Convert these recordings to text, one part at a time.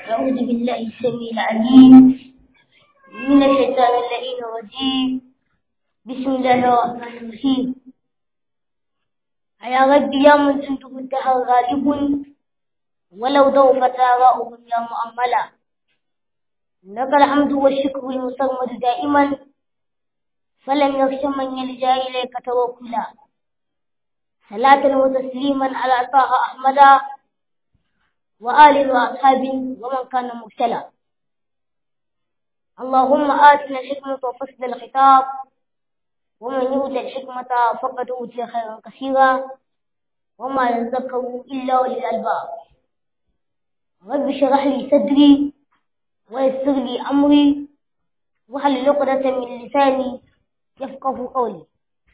أعوذ بالله السميع العليم من الشيطان اللعين الرجيم بسم الله الرحمن الرحيم يا رب يا من جنده الدهر غالب ولو ضعفت آراؤهم يا مؤملا لك الحمد والشكر المصمد دائما فلم يخش من يلجا إليك توكلا صلاة وتسليما على طه أحمد وآل وأصحاب ومن كان مبتلى اللهم آتنا الحكمة وفصل الخطاب ومن يؤت الحكمة فقد أوتي خيرا كثيرا وما يذكر إلا أولي الألباب رب اشرح لي صدري ويسر لي أمري واحلل عقدة من لساني يفقه قولي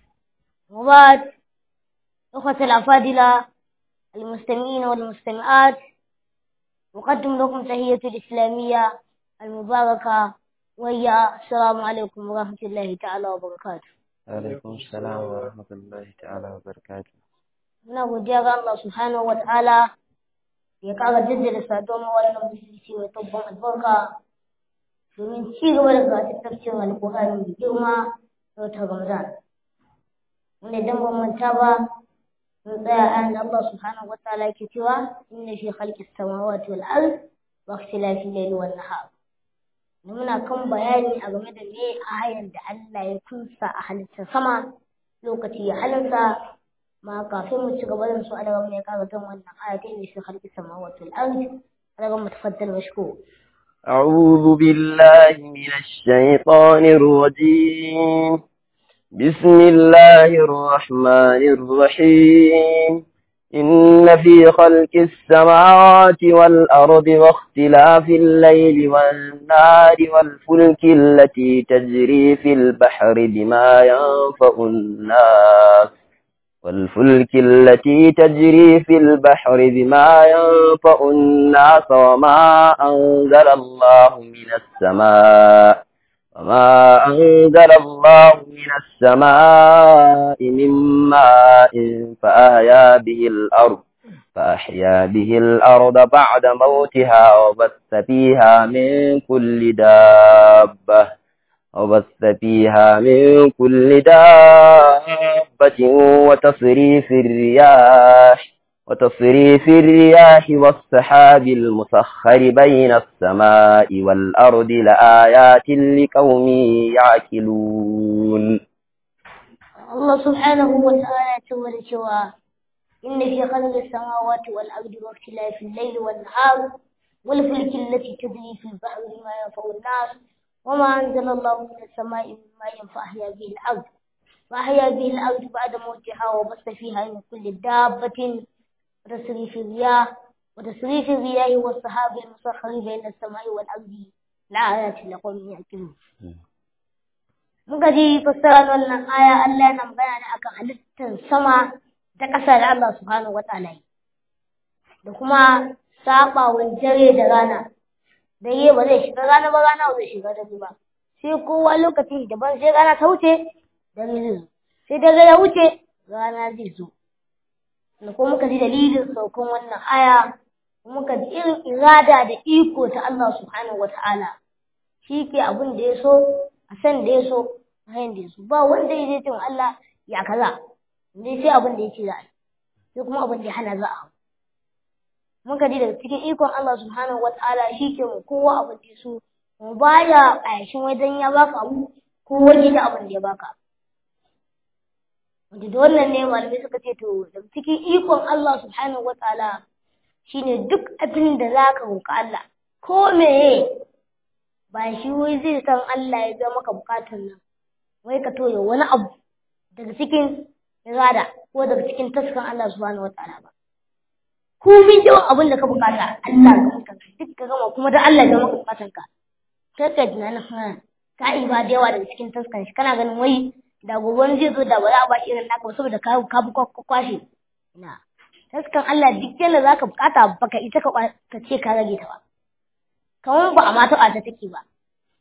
وبعد أخوة الأفاضلة المستمعين والمستمعات أقدم لكم تحية الإسلامية المباركة وهي السلام عليكم ورحمة الله تعالى وبركاته عليكم السلام ورحمة الله تعالى وبركاته muna godiya ga Allah subhanahu wa ta'ala ya ƙara jaddada saduwar wannan musulunci mai tabban albarka domin ci gaba da karatu tafsirin alƙur'ani da girma da wata Ramadan wanda idan ban manta ba mun tsaya a da Allah subhanahu wa ta'ala yake cewa inna fi khalqis samawati wal ard wa ikhtilafil layli wan nahar muna kan bayani a game da me ayan da Allah ya kunsa a halittar sama lokaci ya halinsa ma kafin mu ci gaba da su alaga mu ya kara kan wannan ayatin da shi khalqi samawati wal ardi alaga mu tafaddal mashkur أعوذ بالله من الشيطان الرجيم بسم الله الرحمن الرحيم إن في خلق السماوات والأرض واختلاف الليل والنهار والفلك التي تجري في البحر بما ينفع الناس والفلك التي تجري في البحر بما ينفع الناس وما أنزل الله من السماء وما أنزل الله من السماء من ماء فأحيا به الأرض فأحيا به الأرض بعد موتها وبث فيها من كل دابة وبث فيها من كل دابة وتصريف الرياح وتصريف الرياح والسحاب المسخر بين السماء والأرض لآيات لقوم يعقلون الله سبحانه وتعالى تولى شوى إن في خلق السماوات والأرض واختلاف الليل والنهار والفلك التي تجري في البحر بما ينفع الناس وما أنزل الله من السماء من ماء فأحيا به الأرض فأحيا به الأرض بعد موتها وبث فيها من كل دابة وتصريف الرياح وتصريف الرياح والسحاب المسخر بين السماء والأرض لآيات لقوم يعقلون muka ji fassarar wannan aya Allah yana magana ne akan halittar sama da ƙasa da Allah subhanahu wa ta'ala da kuma saɓawan dare da rana da yi ba zai shiga rana ba rana ba zai shiga dare ba sai kowa lokaci daban sai rana ta wuce dare zai zo sai dare ya wuce rana zai zo da kuma muka ji dalilin saukan wannan aya muka ji irin irada da iko ta Allah subhanahu wata'ala shi ke abin da ya so a san da ya so a yayin da ya so ba wanda ya je cewa Allah ya kaza dai sai abin da ya ce za a yi sai kuma abin da ya hana za a hau muka ji daga cikin ikon Allah subhanahu wa ta'ala shi ke mu kowa abin da su mu baya ƙayashin wajen ya baka abu ko waje da abin da ya baka wanda da wannan ne malamai suka ce to daga cikin ikon Allah subhanahu wa ta'ala shine duk abin da zaka roƙa Allah ko meye ba shi wai zai san Allah ya ga maka bukatun nan wai ka toye wani abu daga cikin irada ko daga cikin taskan Allah subhanahu wa ta'ala ba komin yawan abin da ka bukata Allah ga maka duk ka gama kuma da Allah ga maka bukatan ka kai ka tunanin ha ka yi ba da yawa daga cikin taskan shi kana ganin wai da gobe zai zo da ba za a ba irin naka ba saboda ka ka bi kwashe ina taskan Allah duk yanda zaka bukata baka ita ka ka ce ka rage ta ba kamar ba a ma taɓa ta take ba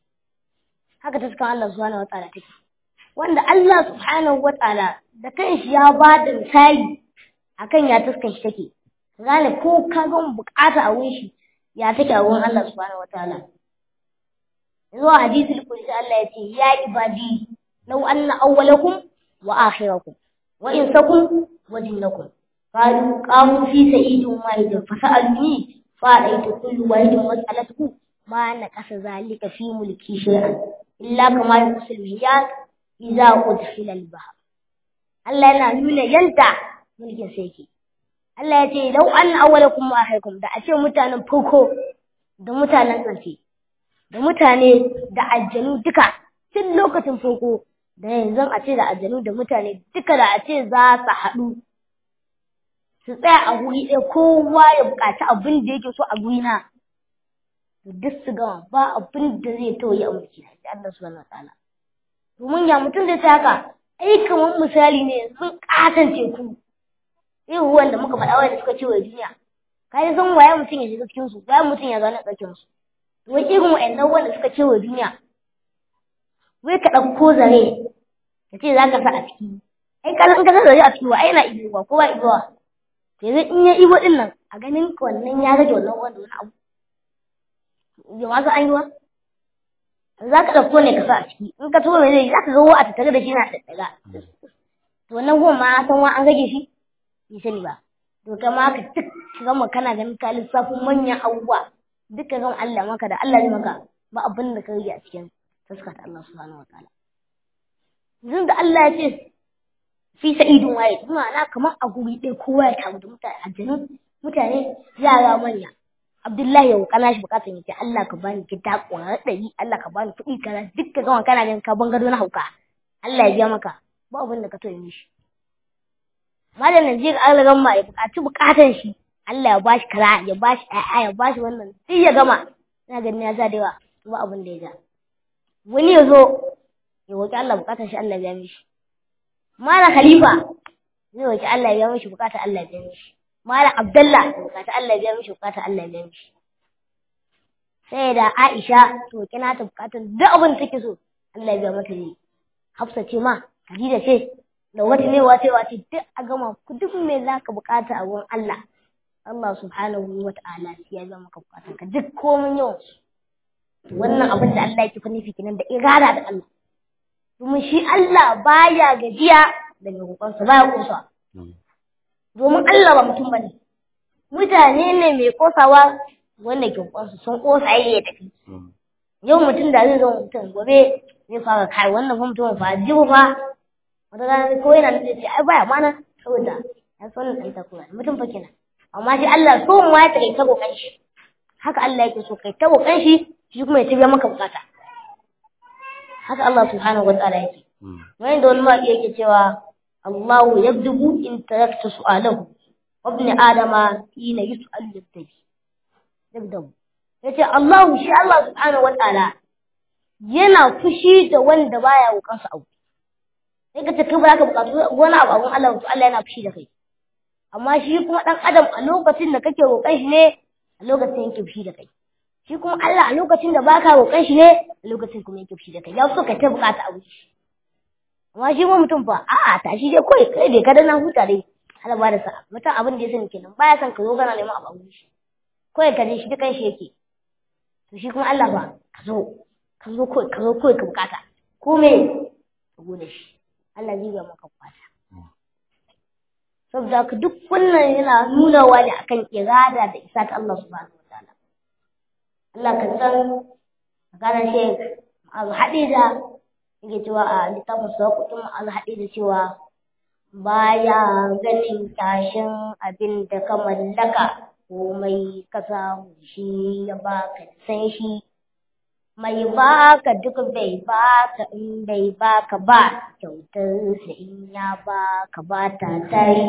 haka taskan Allah subhanahu wataala take wanda Allah subhanahu wataala da kanshi ya ba da misali akan ya taskan shi take gane ko ka ga bukata a wurin shi ya take a wurin Allah subhanahu wataala zuwa hadisul qudsi Allah ya ce ya ibadi law anna awwalakum wa akhirakum wa insakum wa jinnakum qalu qamu fi sa'idin wahidin fasa'aluni fa'aitu kullu wahidin mas'alatuhu ma naqasa zalika fi mulki shay'an illa kama yusul miyat idza udkhila al-bahr Allah yana nuna yanda mulkin sa yake Allah ya ce lau an awwalakum wa akhirakum da a ce mutanen farko da mutanen ƙarshe da mutane da aljanu duka tun lokacin farko da yanzu a ce da aljanu da mutane duka da a ce za su haɗu su tsaya a guri ɗaya kowa ya buƙaci abin da yake so a guri na to duk su gama ba abin da zai tauye a mulki da Allah subhanahu wataala domin ya mutum zai ta haka ai kamar misali ne sun ƙaton teku irin ruwan da muka faɗa wanda suka ce wa duniya ka yi san waye mutum ya shiga cikin su waye mutum ya zauna tsakiyar su to wai irin wa'annan wanda suka ce wa duniya wai ka ɗauko zare ka ce za ka sa a ciki ai ka in ka sa zare a ciki wa ai na ibowa ko ba ibowa yanzu in ya ibo din nan a ganin wannan ya rage wannan wanda wani abu ya wasu an yi wa za ka ɗauko ne ka sa a ciki in ka tuba mai zai za ka ga a tattare da shi na ɗaɗɗaga to wannan ruwan ma san wa an rage shi bai sani ba to kama ka duk gama kana ganin ka lissafin manyan abubuwa duka gama Allah maka da Allah ne maka ba abin da ka rage a cikin taska ta Allah subhanahu wataala yanzu da Allah ya ce fi sa'idun waye kuma na kamar a guri ɗaya kowa ya tamu da mutane aljanu mutane yara manya Abdullahi ya kana shi bukatan yake Allah ka bani gida ƙwarar ɗari Allah ka bani kuɗi kaza duk ka gama kana ganin ka bangaro na hauka Allah ya biya maka ba abin da ka toye mishi malam Najeriya an ragan ma ya buƙaci buƙatan shi Allah ya bashi kara ya bashi ƴaƴa ya bashi wannan sai ya gama ina ganin ya ja da yawa ba abin da ya ja wani ya zo ya roƙi Allah buƙatar shi Allah ya biya mishi malam Khalifa zai roƙi Allah ya biya mishi buƙatar Allah ya biya mishi malam Abdullah ya buƙatar Allah ya biya mishi buƙatar Allah ya biya mishi sai da Aisha to kina ta buƙatar duk abin da take so Allah ya biya mata ne Hafsa ce ma Khadija ce da wata ne wace wace duk a gama ku duk me za ka bukata a wurin Allah Allah subhanahu wa ta'ala sai ya zama ka bukata ka duk komin yawan su wannan abin da Allah yake nufi kenan da irada da Allah domin shi Allah baya gajiya da mai kokonsa baya kosawa domin Allah ba mutum bane mutane ne mai kosawa wanda ke kokonsa sun kosa yayi ya tafi yau mutum da zai zama mutum gobe zai fara kai wannan fa mutum fa jibu fa wata rana ko yana da ce ai baya mana saboda ya so ne ta kuma mutum fa kenan amma shi Allah so mu ya take ta kokan shi haka Allah yake so kai ta kokan shi shi kuma ya tabiya maka bukata haka Allah subhanahu wa ta'ala yake wani da wani ma yake cewa Allahu yabdubu in tarakta su'alahu wa ibn adama hina yus'al yabtabi yabdabu yace Allahu shi Allah subhanahu wa ta'ala yana fushi da wanda baya roƙansa abu sai ka ce kai ba za ka buƙatu wani abu abun Allah to Allah yana fushi da kai amma shi kuma ɗan adam a lokacin da kake roƙon shi ne a lokacin yake fushi da kai shi kuma Allah a lokacin da baka roƙon shi ne a lokacin kuma yake fushi da kai ya so ka ta buƙata abu shi amma shi kuma mutum fa a'a tashi dai kawai kai bai kada na huta dai Allah ba da sa'a mutum abin da ya sani kenan baya son ka zo kana neman abu shi kawai ka je shi dukan shi yake to shi kuma Allah ba ka zo ka zo kawai ka zo kawai ka buƙata ko me ka gode shi Allah zai ga maka kwata. Saboda ka duk wannan yana nunawa ne akan irada da isa ta Allah subhanahu wa ta'ala. Allah ka san maganar Sheikh Ma'azu Hadida yake cewa a littafin sa kutun Ma'azu Hadida cewa baya ganin tashin abin da ka mallaka komai ka samu shi ya baka san shi mai baka duk bai baka in bai baka ba kyautar sa in ya baka ba ta tare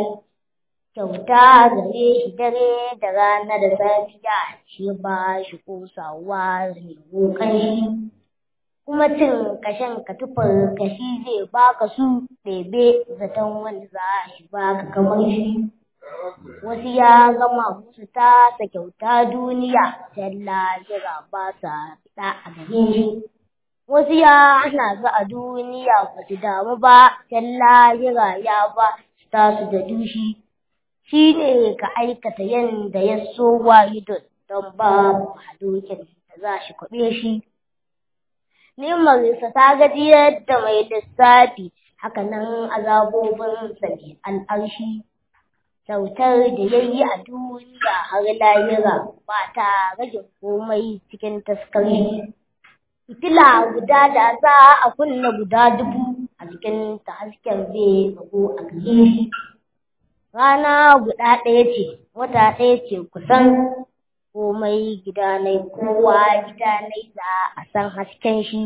kyauta gare shi dare da rana da safiya shi ba shi kosawa zai kokan shi kuma cin kashen ka tufar kashi zai baka su ɗebe zaton wanda za shi baka kamar shi wasu ya gama musu tasa kyauta duniya sai lahira ba sa fita a gare shi wasu ya hana su a duniya ba su damu ba sai lahira ya ba su tasu da dushi shi ne ka aikata yadda ya so wahidun don babu hadokin da za shi kwaɓe shi nimarsa ta gajiyar da mai lissafi hakanan azabobin ne al'arshi kyautar da ya yi a duniya har lahira ba ta rage komai cikin taskari fitila guda da za a kunna guda dubu a cikin ta hasken zai rago a gare shi rana guda ɗaya ce wata ɗaya ce kusan komai gidanai kowa gidanai za a san hasken shi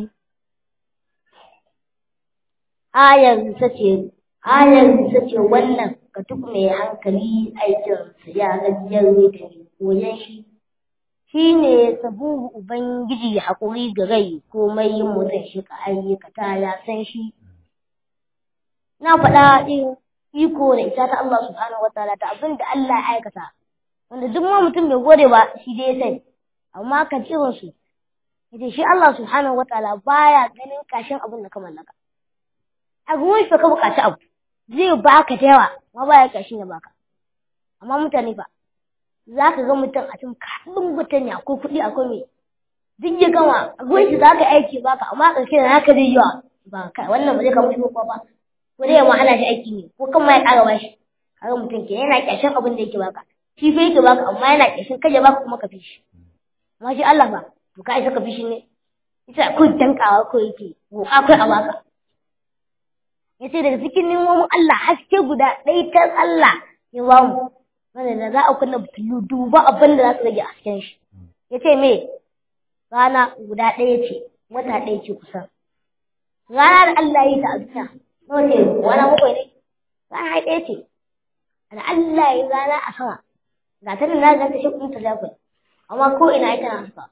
ayar ta ce ayar ta ce wannan ga duk mai hankali aikinsa ya gajiyar da koyan shi shi ne sabuhu ubangiji haƙuri ga rai komai yin mutum shi ka ayyukata ya san shi na faɗa ɗin iko da ita ta Allah subhanahu wa ta'ala ta abin da Allah ya aikata wanda duk ma mutum bai gode ba shi dai ya sani amma ka irin su yace shi Allah subhanahu wa ta'ala baya ganin kashin abin da ka mallaka a gurin shi ka buƙaci abu zai baka da yawa amma baya kashin ya baka amma mutane fa za ka ga mutum a cikin kaɗin mutane akwai kuɗi akwai mai duk ya gama a gurin shi za ka aiki baka amma a ƙarshe da haka zai yawa ba kai wannan ba zai kama shi ko ba ko dai ma ana shi aiki ne ko kan ma ya ƙara bashi kaga mutum ke yana ƙyashin abin da yake baka shi fa yake baka amma yana ƙyashin kai ya baka kuma ka fi shi amma shi Allah ba to ka isa ka fi shi ne ita ko dankawa ko yake ko akwai a baka yace daga cikin nimomin Allah haske guda ɗaya ta Allah ya ba mu wanda da za a kunna fitilu duba abin da za su rage hasken shi yace me rana guda ɗaya ce wata ɗaya ce kusan rana da Allah ya yi ta a duniya nawa ce wani bakwai ne rana ɗaya ce da Allah ya rana a sama ga ta na ganta shi kuma ta zafi amma ko ina ita na haka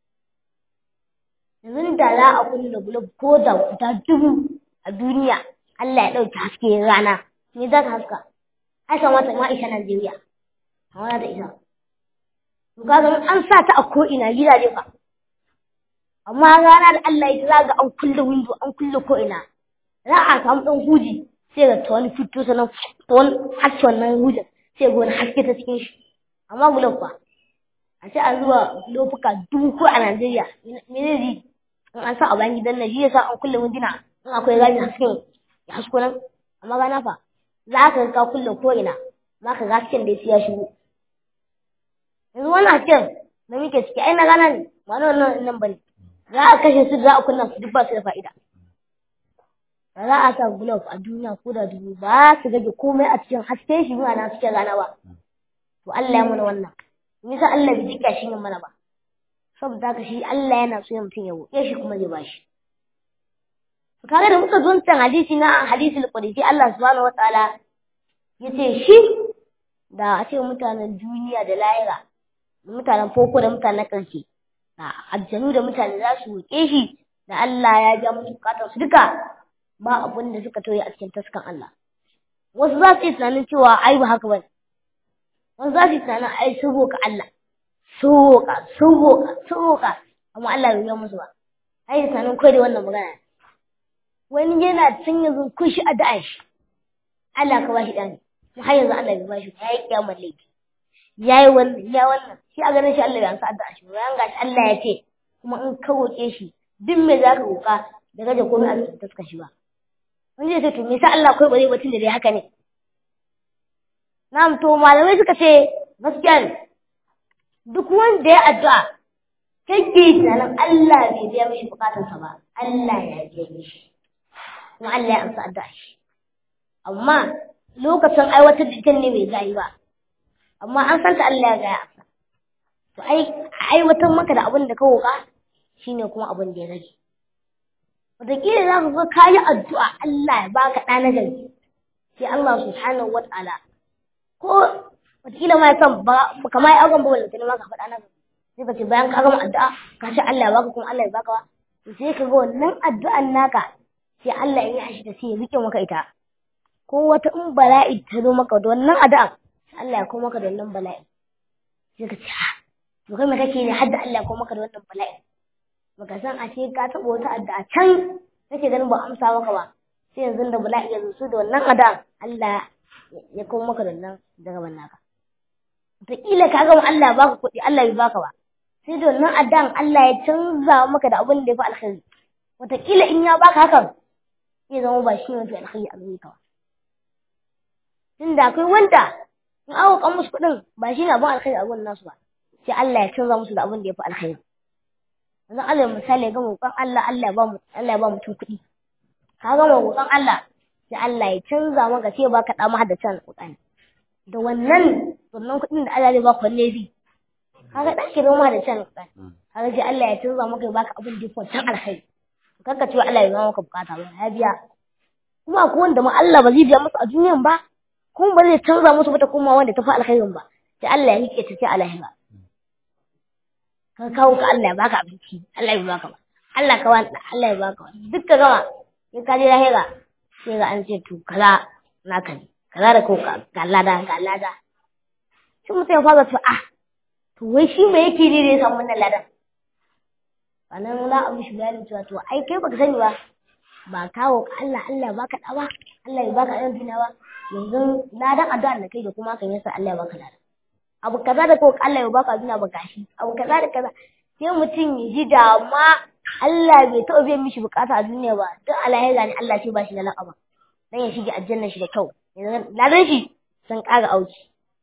yanzu da za a kunna gulab ko da guda dubu a duniya Allah ya ɗauki haske rana me za ta haska ai kamata ma isa Najeriya amma da isa to kaga an sa ta a ko ina gidaje fa amma rana da Allah ya za ga an kulle window an kulle ko ina za a samu ɗan huji sai ga ta wani fito sanan ta wani haske wannan hujin sai ga wani haske ta cikin shi amma gulab fa a ce an zuba lofuka dubu ko a Najeriya me zai yi in an sa a bayan gidan nan shi yasa an kulle winduna in akwai gani hasken ya hasko nan amma gana fa za ka ka kulle ko ina za ka ga hasken da ya shigo yanzu wannan hasken da muke ciki ai na gana ne ba na wannan nan bane za a kashe su za a kunna su duk ba su da fa'ida da za a sa glove a duniya ko da dubu ba su rage komai a cikin hasken shi ba na cikin rana ba to Allah ya mana wannan me yasa Allah bai jika shi mana ba saboda haka shi Allah yana so ya mutum ya roƙe shi kuma zai bashi kaga da muka zuntan hadisi na hadisul qudsi Allah subhanahu wataala yace shi da a ce mutanen duniya da lahira mutanen foko da mutanen ƙarshe da aljanu da mutane za su roƙe shi da Allah ya ja musu bukatar su duka ba abin da suka toye a cikin taskan Allah wasu za su yi tunanin cewa ai ba haka bane wasu za su yi tunanin ai sun roƙa Allah sun roƙa sun roƙa sun roƙa amma Allah bai yi musu ba ai tunanin kai da wannan magana wani yana can yanzu kun shi addu'a shi Allah ka bashi ɗani mu har yanzu Allah bai bashi ya yi kiyamar laifi ya yi wannan ya wannan shi a ganin shi Allah bai amsa addu'a shi bayan gashi Allah ya ce kuma in ka roƙe shi duk me za ka roƙa da gaje komai a cikin taska shi ba wani zai ce to me yasa Allah kai bare batun da dai haka ne na'am to malamai suka ce gaskiya ne duk wanda ya addu'a kake tunanin Allah bai biya mishi bukatarsa ba Allah ya biya mishi kuma Allah ya amsa addu'a shi amma lokacin aiwatar da ita ne bai gayi ba amma an san ta Allah ya gaya amsa to ai aiwatar maka da abin da ka roƙa shine kuma abin da ya rage wataƙila za ka ga ka yi addu'a Allah ya baka ɗa na gari sai Allah subhanahu wa ta'ala ko wataƙila ma ya san ba ka ma yi auren ba wanda ma ka faɗa na gari sai ka ce bayan ka gama addu'a ka ce Allah ya baka kuma Allah ya baka ba sai ka ga wannan addu'an naka sai Allah ya yi da sai ya rike maka ita ko wata in bala'i ta zo maka da wannan addu'a sai Allah ya koma maka da wannan bala'i sai ka ce ha to kai me kake ne hadda Allah ya koma maka da wannan bala'i baka san a ce ka taɓa wata addu'a can kake ganin ba amsa maka ba sai yanzu da bala'i ya zo su da wannan addu'a Allah ya koma maka da wannan daga naka wataƙila ka gama Allah ya baka kuɗi Allah bai baka ba sai da wannan addan Allah ya canza maka da abin da ya fi alkhairi wataƙila in ya baka hakan zai zama ba shi mafi alkhairi a gare ka ba tunda akwai wanda in aka kan musu kuɗin ba shi ne abin alkhairi a gurin nasu ba sai Allah ya canza musu da abin da ya fi alkhairi yanzu Allah misali ga roƙon Allah Allah ya ba mu Allah ya ba mutum kuɗi ka ga roƙon Allah sai Allah ya canza maka sai baka da mahaddacin alƙur'ani da wannan wannan kuɗin da Allah zai baka wanne bi kaga dan ki zama mahaddacin alƙur'ani kaga sai Allah ya canza maka ya baka abin da ya fi wancan alkhairi kanka ce Allah ya ba maka bukata ba ya biya kuma akwai wanda ma Allah ba zai biya musu a duniyan ba kuma ba zai canza musu ba ta kuma wanda ta fi alkhairin ba sai Allah ya rike ta ce a lahira ka kawo ka Allah ya baka abinci Allah ya baka ba Allah ka wani Allah ya baka wani duk ka gama in ka je lahira sai ga an ce to kaza naka ne kaza da ko ga lada ga lada sai mutum ya fara to ah to wai shi me yake ne da ya samu wannan ladan sannan za a mishi bayani cewa to ai kai baka sani ba ba kawo ka Allah Allah ya baka dawa Allah ya baka ɗan duniya ba yanzu ladan addu'a da kai da kuma kan yasa Allah ya baka ladan abu kaza da ko Allah ya baka duniya ba gashi abu kaza da kaza sai mutum ya ji da ma Allah bai taɓa biyan mishi bukata a duniya ba duk alahira ne Allah ce ba shi da laƙaba dan ya shige aljanna shi da kyau ladan shi sun ƙara auki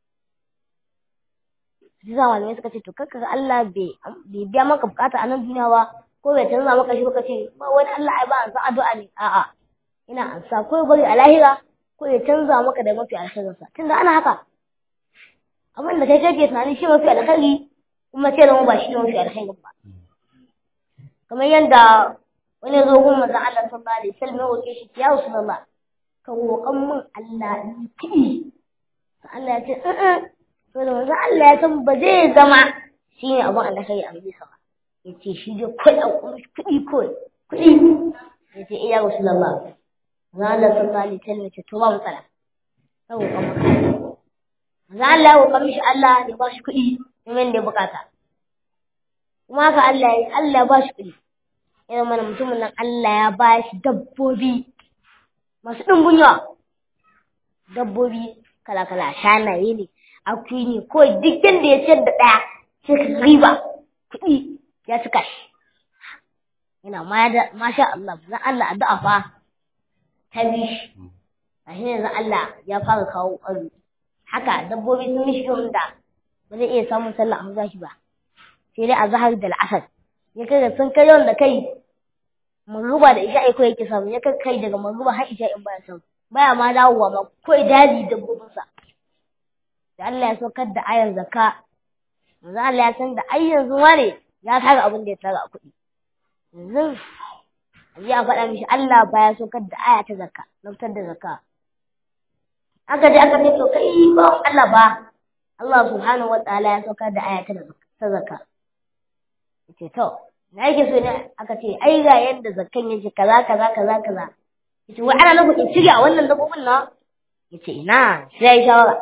sai za malamai suka ce to kakka Allah bai biya maka bukata a nan duniya ba ko bai canza maka shi baka ce ba wani Allah ai ba an san addu'a ne a'a ina ansa ko ya bari a lahira ko ya canza maka da mafi alkhairinsa tunda ana haka abin da kai kake tunanin shi mafi alkhairi kuma ce da mu ba shi ne mafi alkhairi ba kamar yadda wani zo gun manzon Allah sallallahu alaihi wasallam ya roke shi ya rasulullah ka roƙan min Allah ni kuɗi Allah ya ce a'a to da manzon Allah ya san ba zai zama shi ne abin alkhairi a bisa ba ya ce shi dai kuɗi kuɗi kawai kuɗi ya ce iya rasulullah manzon Allah sallallahu alaihi wasallam ya ce to ba matsala ka roƙan min za Allah ya roƙa mishi Allah ya ba shi kuɗi domin da ya bukata kuma haka Allah ya Allah ya ba shi kuɗi irin mana mutumin nan Allah ya ba shi dabbobi masu ɗumbin yawa dabbobi kala-kala shanaye ne akuyi ne ko duk yadda ya ciyar da ɗaya sai ka riba kuɗi ya cika shi yana masha Allah zan Allah addu'a fa ta bi shi a shi ne zan Allah ya fara kawo ƙwaro haka dabbobi sun mishi irin da ba zai iya samun sallah a maza shi ba sai dai a zahar da al'asar ya kai da sun kai yawan da kai maruba da isha'i ko yake samu ya kai kai daga maruba har isha'in baya samu baya ma dawowa ma ko daji dabbobinsa da Allah ya saukar da ayar zakka yanzu Allah ya san da ai yanzu ma ne ya tara abin da ya tara a kuɗi yanzu ya faɗa mishi Allah baya saukar da aya ta zakka na fitar da zakka aka je aka ce to kai ba Allah ba Allah subhanahu wa ta'ala ya saukar da aya ta zakka yace to na yake so ne aka ce ai ga yadda zakkan yake kaza kaza kaza kaza yace wai ana nufin in cire a wannan dabbobin na yace ina sai ya shawara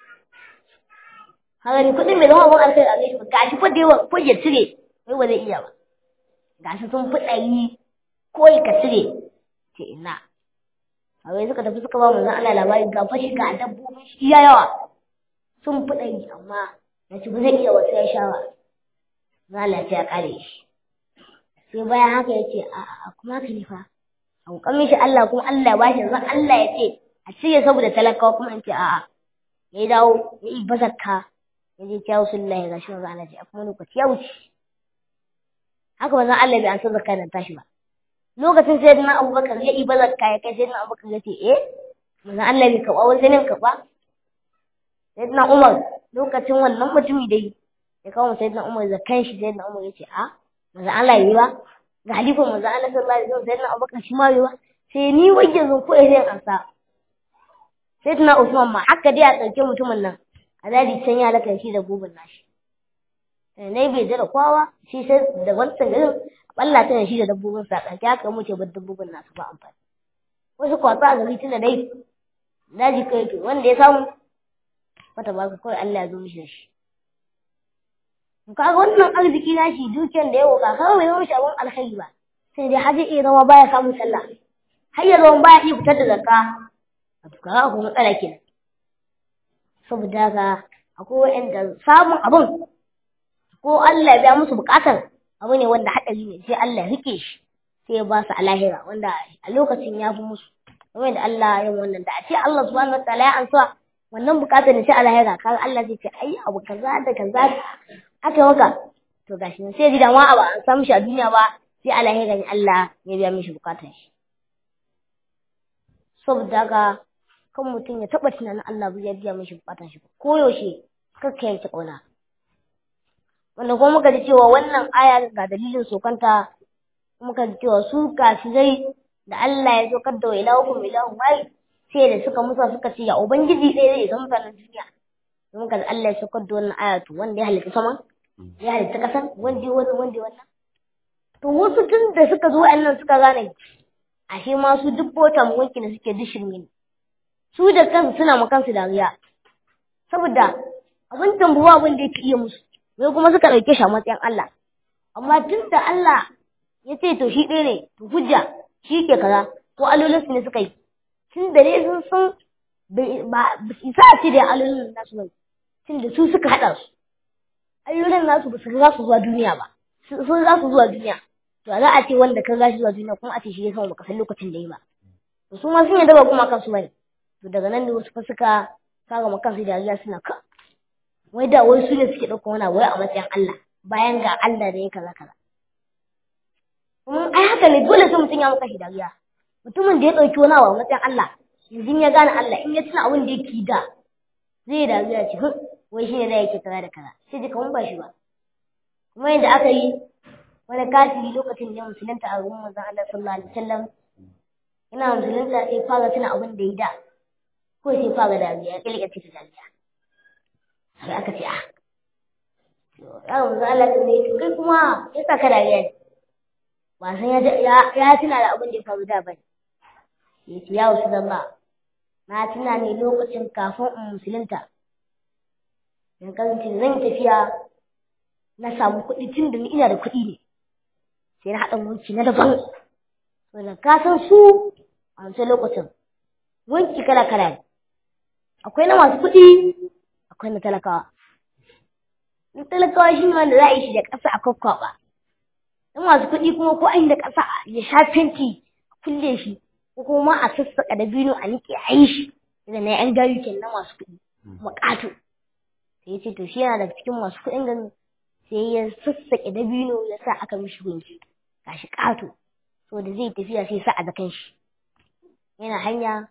haka ni kuɗin mai zama abin alkai a gaishe gashi fa da yawa ko ya cire wai ba zai iya ba gashi sun fi ɗari ko ka cire ce ina a wai suka tafi suka ba mu Allah labari ga fashi ga dabbobin shi iya yawa sun fi ɗari amma na ci ba zai iya wasu ya shawa Allah ya kare shi sai bayan haka ya ce a kuma ka fa a hukamin shi Allah kuma Allah ya bashi zan Allah ya ce a cire saboda talakawa kuma in ce a'a ya dawo ya yi bazakka ya je kyawu sun laye ga shi wanzu Allah ce a kuma lokaci ya wuce haka wanzan Allah bai an san zakka nan tashi ba lokacin sai na abubakar ya yi bazakka ya kai sai na abubakar ya ce eh wanzan Allah bai karɓa wani sanin karɓa sai na Umar lokacin wannan mutumi da yi ya kawo sai na Umar zakkan shi sai na Umar ya ce a manzo Allah yi ba ga halifan manzo Allah sallallahu alaihi wasallam sai na Abubakar shi ma yi ba sai ni wajin zan ko sai ansa sai tuna Usman ma haka dai a ɗauke mutumin nan a daji can ya laka shi da gubin nashi ne bai da kowa shi sai da wancan garin Allah ta shi da dabbobin sa ɗauke haka mu ce ba dabbobin nasu ba amfani wasu kwatsa a gari tunda dai daji kai to wanda ya samu wata ba kawai Allah ya zo mishi da shi kaga wannan arziki na shi dukiyar da ya woka kaga bai zama shi abin alkhairi ba sai dai haji iya zama baya samun sallah har ya zama baya iya fitar da zakka a to kaga akwai matsala kenan saboda haka akwai wa'anda samun abin ko Allah ya biya musu bukatar abu ne wanda haɗari ne sai Allah ya rike shi sai ya ba su a lahira wanda a lokacin ya fi musu kamar da Allah ya yi wannan da a ce Allah subhanahu wataala ya ansa wannan bukatar ne sai a lahira kaga Allah zai ce ai abu kaza da kaza aka yi maka to gashi nan sai ji da ma abu an samu shi a duniya ba sai a lahira ne Allah ya biya mishi bukatar shi saboda haka kan mutum ya taɓa tunanin Allah ya biya mishi bukatar shi ko yaushe kakka yanke ƙauna wanda kuma muka ji cewa wannan aya ga dalilin sokanta muka ji cewa su kafirai da Allah ya zo da wa ilahu ilahu wai sai da suka musa suka ce ya ubangiji ɗaya zai zama mutanen duniya sai muka ji Allah ya saukar da wannan aya to wanda ya halitta sama ya halitta ƙasa wanda ya wannan wanda ya wannan to wasu tun da suka zo wa'annan suka gane ashe ma su duk bota wanki da suke duk shirme ne su da kansu suna ma kansu dariya saboda abin tambuwa abin da yake iya musu sai kuma suka ɗauke shi a matsayin Allah amma tun da Allah ya ce to shi ɗaya ne to hujja shi ke kaza ko alolinsu ne suka yi tun da dai sun san ba isa a ce da alolin nasu ba tun da su suka haɗa su alolin nasu ba su za su zuwa duniya ba sun za su zuwa duniya to za a ce wanda ka za shi zuwa duniya kuma a ce shi ya sama baka san lokacin da yi ba to su ma sun yadda ba kuma kansu bane to daga nan da wasu fa suka kaga ma kansu dariya suna ka wai da wai su ne suke ɗauka wani wai a matsayin Allah bayan ga Allah da ya kaza kaza kuma ai haka ne dole sai mutum ya maka shi dariya mutumin da ya ɗauki wani abu a matsayin Allah yanzu ya gane Allah in ya tuna abin da yake da zai dariya ce wai shi ne da yake kaza da kaza sai ji kamar ba shi ba kuma yadda aka yi wani kafiri lokacin da musulunta a ruwan manzon Allah sallallahu alaihi wasallam ina musulunta sai fara tuna abin da ya da ko sai fara dariya ya kilga ce dariya sai aka ce ah ya manzon Allah ne kai kuma ya saka dariya ne ba san ya ya tuna da abin da ya faru da bane ya ce ya wasu zamba na tuna ne lokacin kafin in musulunta in kasance zan tafiya na samu kuɗi tun da ni ina da kuɗi ne sai na haɗa wanki na daban wanda ka san su a wancan lokacin wanki kala kala ne akwai na masu kuɗi akwai na talakawa na talakawa shi ne wanda za a yi shi da ƙasa a kwakwaɓa na masu kuɗi kuma ko an da ƙasa ya sha fenti a kulle shi ko kuma a sassaƙa da bino a niƙe a yi shi da na yan gayu kenan na masu kuɗi kuma ƙato sai ya ce to shi yana daga cikin masu kuɗin ganin sai ya sassaƙe dabino ya sa aka mishi gunki gashi ƙato so da zai tafiya sai sa a zakan shi yana hanya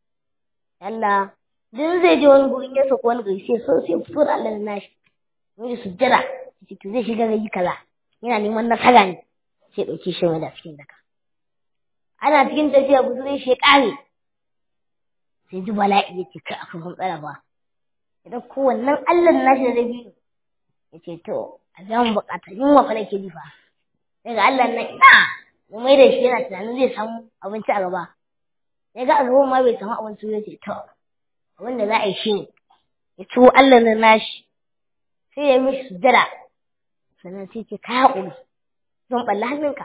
Allah dan zai je wani gurin ya sako wani gari sai so sai fito da Allah na shi wani sujjada sai to zai shiga gari kaza yana neman nasara ne sai ɗauke shi da cikin daka ana cikin tafiya buzurin shi ya ƙare sai ji bala'i ya ce kai akwai matsala ba idan kowannen Allah nashi da dabino ya ce to a biya mu bukata yunwa fa nake jifa daga Allah na ina mu mai da shi yana tunanin zai samu abinci a gaba ya ga a gaban ma bai samu abinci ya ce to abin da za a yi shi ne ya ciwo Allah na nashi sai ya mishi sujada sannan sai ce ka haƙuri zan ɓalla hannunka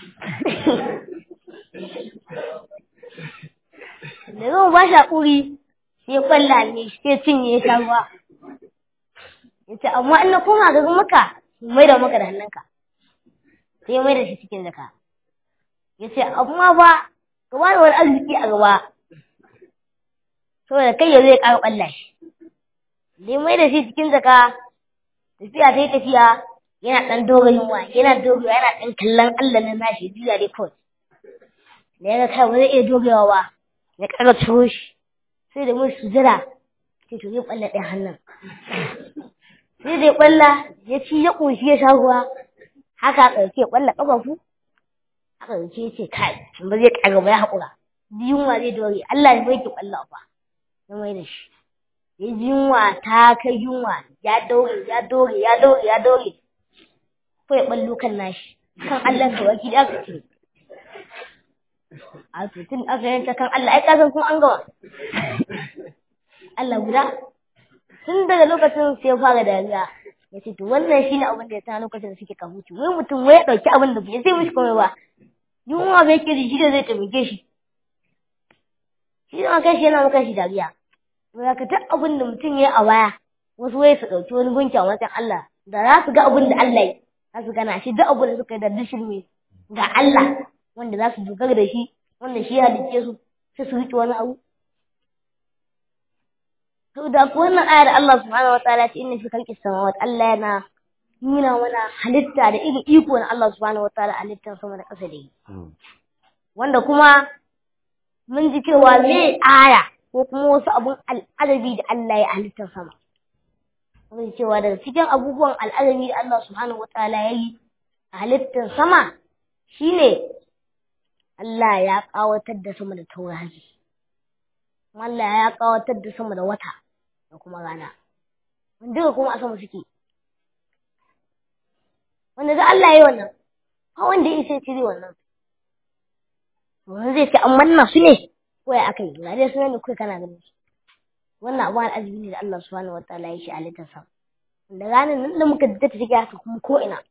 da zan ba shi haƙuri sai ya ɓalla ne sai cinye ya sha ruwa yace amma in na koma ga maka mai da maka da hannunka sai mai da shi cikin jaka yace amma ba ka ba wani arziki a gaba saboda kai yanzu ya ƙara ƙwalla shi dai mai da shi cikin jaka tafiya sai tafiya yana ɗan doga yunwa yana doga yana ɗan kallon Allah na nashi juya dai kawai da ya ga kai ba zai iya dogewa ba ya ƙara turo shi sai da mun sujada sai to zai ɓalla ɗaya hannun sai da ya kwalla ya ci ya ƙunshi ya sha ruwa haka ɗauke ya kwalla ƙafafu haka ɗauke ya ce kai ba zai ƙara ba ya haƙura yunwa zai dore Allah ne bai ki kwalla ba ya mai da shi ya ji yunwa ta kai yunwa ya dore ya dore ya dore ya dore ko ya ɓallo kan nashi kan Allah ka baki da aka ce a tun aka yanta kan Allah ai kasan kun an gama Allah guda tun daga lokacin sai ya fara dariya ya ce to wannan shi ne abin da ya sa lokacin da suke kahuci wai mutum wai ya ɗauki abin da bai zai mishi komai ba yunwa bai kiri shi da zai taimake shi shi ma kai shi yana maka shi dariya wai ka ta abin da mutum ya yi a baya wasu wai su ɗauki wani gunki a matsayin Allah da za su ga abin da Allah yi za su gana shi duk abin da suka yi da dishirme ga Allah wanda za su dogara da shi wanda shi ya halicce su sai su riƙe wani abu to da ku wannan aya da Allah subhanahu wataala ce inna fi khalqis samawati Allah yana nuna mana halitta da irin iko na Allah subhanahu wataala halittar sama da ƙasa da yi wanda kuma mun ji cewa me aya ko kuma wasu abun al'adabi da Allah ya halittar sama mun ji cewa daga cikin abubuwan al'adabi da Allah subhanahu wataala ya yi a halittar sama shine Allah ya ƙawatar da sama da taurari Allah ya ƙawatar da sama da wata da kuma rana duka kuma a sama suke wanda da Allah ya yi wannan ba wanda ya isa cire wannan wani zai ce an manna su ne ko ya aka yi ga dai sunan da kai kana ganin su wannan abu al'ajabi ne da Allah subhanahu wataala ya shi a halittar sa da ranar nan da muka datta take haka kuma ko ina